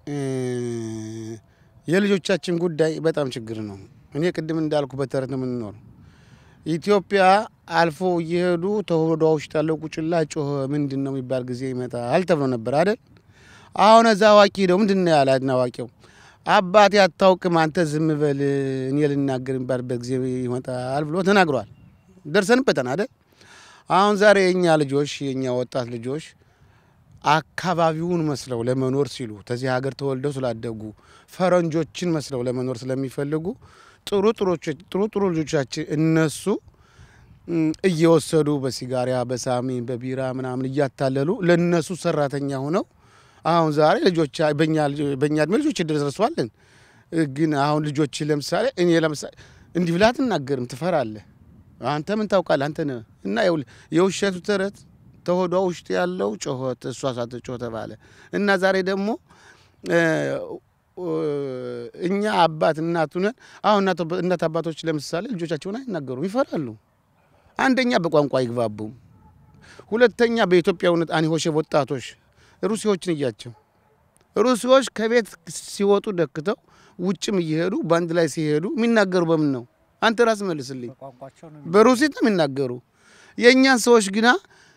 የልጆቻችን ጉዳይ በጣም ችግር ነው። እኔ ቅድም እንዳልኩ በተረት ነው የምንኖር። ኢትዮጵያ አልፎ እየሄዱ ተሆዷ ውስጥ ያለው ቁጭላ ጮኸ ምንድን ነው የሚባል ጊዜ ይመጣል ተብሎ ነበር አይደል? አሁን እዛ አዋቂ ሄደው ምንድን ነው ያለ አዋቂው አባቴ አታውቅም አንተ ዝም በል እኔ ልናገር የሚባልበት ጊዜ ይመጣል ብሎ ተናግሯል። ደርሰንበታል አይደል? አሁን ዛሬ የእኛ ልጆች የእኛ ወጣት ልጆች አካባቢውን መስለው ለመኖር ሲሉ ከዚህ ሀገር ተወልደው ስላደጉ ፈረንጆችን መስለው ለመኖር ስለሚፈልጉ ጥሩ ጥሩ ጥሩ ልጆቻችን እነሱ እየወሰዱ በሲጋሪያ በሳሚ በቢራ ምናምን እያታለሉ ለነሱ ሰራተኛ ሆነው አሁን ዛሬ ልጆች በእኛ እድሜ ልጆች ደርሰዋለን። ግን አሁን ልጆች ለምሳሌ እኔ ለምሳሌ እንዲህ ብለህ አትናገርም፣ ትፈራለህ። አንተ ምን ታውቃለህ? አንተ ነህ እና የውሸቱ ተረት ተሆዷ ውስጥ ያለው ጮኸት እሷ ሳትጮህ ተባለ እና ዛሬ ደግሞ እኛ አባት እናቱ ነን። አሁን እናት አባቶች ለምሳሌ ልጆቻቸውን አይናገሩም፣ ይፈራሉ። አንደኛ በቋንቋ አይግባቡም፣ ሁለተኛ በኢትዮጵያዊነት አንሆሼ ወጣቶች ሩሲዎችን እያቸው ሩሲዎች ከቤት ሲወጡ ደክተው ውጭም እየሄዱ በአንድ ላይ ሲሄዱ የሚናገሩ በምን ነው? አንተ ራስ መልስልኝ። በሩሲት ነው የሚናገሩ። የእኛን ሰዎች ግና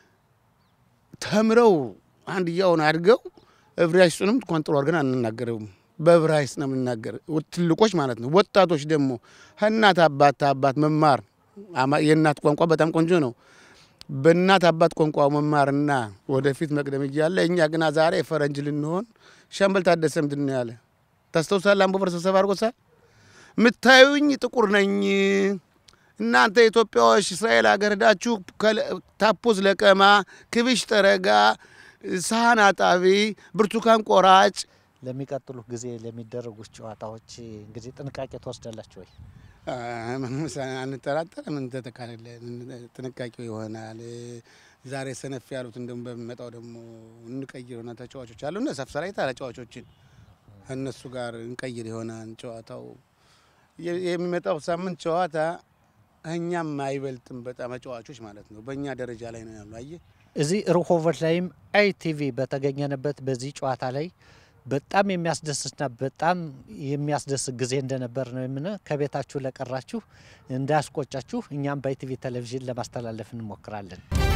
ተምረው አንድያውን አድገው ዕብራይስጡንም እንኳን ጥሩ አድርገን አንናገረውም። በዕብራይስጥ ነው የምናገር፣ ትልቆች ማለት ነው። ወጣቶች ደግሞ ከእናት አባት አባት መማር የእናት ቋንቋ በጣም ቆንጆ ነው። በእናት አባት ቋንቋ መማርና ወደፊት መቅደም እያለ እኛ ግና ዛሬ ፈረንጅ ልንሆን ሻምበል ታደሰ ምንድን ነው ያለ ታስታውሳለህ? አምቦበር ስብሰባ አድርጎታል። ምታዩኝ ጥቁር ነኝ እናንተ ኢትዮጵያዎች እስራኤል ሀገር ሄዳችሁ ታፖዝ ለቀማ፣ ክብሽ ጠረጋ፣ ሳህን አጣቢ፣ ብርቱካን ቆራጭ ለሚቀጥሉ ጊዜ ለሚደረጉት ጨዋታዎች እንግዲህ ጥንቃቄ ትወስዳላችሁ ወይ? አንጠራጠር። ምን ተተካለ ጥንቃቄው ይሆናል። ዛሬ ሰነፍ ያሉት እንደውም በሚመጣው ደግሞ እንቀይር ሆነ ተጫዋቾች አሉ እነ ሰፍሰራይታ ተጫዋቾችን እነሱ ጋር እንቀይር ይሆናል። ጨዋታው የሚመጣው ሳምንት ጨዋታ እኛም አይበልጥም በጣም ተጫዋቾች ማለት ነው። በእኛ ደረጃ ላይ ነው ያሉ። አየህ እዚህ ርሆቦት ላይም አይቲቪ በተገኘንበት በዚህ ጨዋታ ላይ በጣም የሚያስደስትና በጣም የሚያስደስት ጊዜ እንደነበር ነው የምን ከቤታችሁ ለቀራችሁ እንዳያስቆጫችሁ እኛም በኢቲቪ ቴሌቪዥን ለማስተላለፍ እንሞክራለን።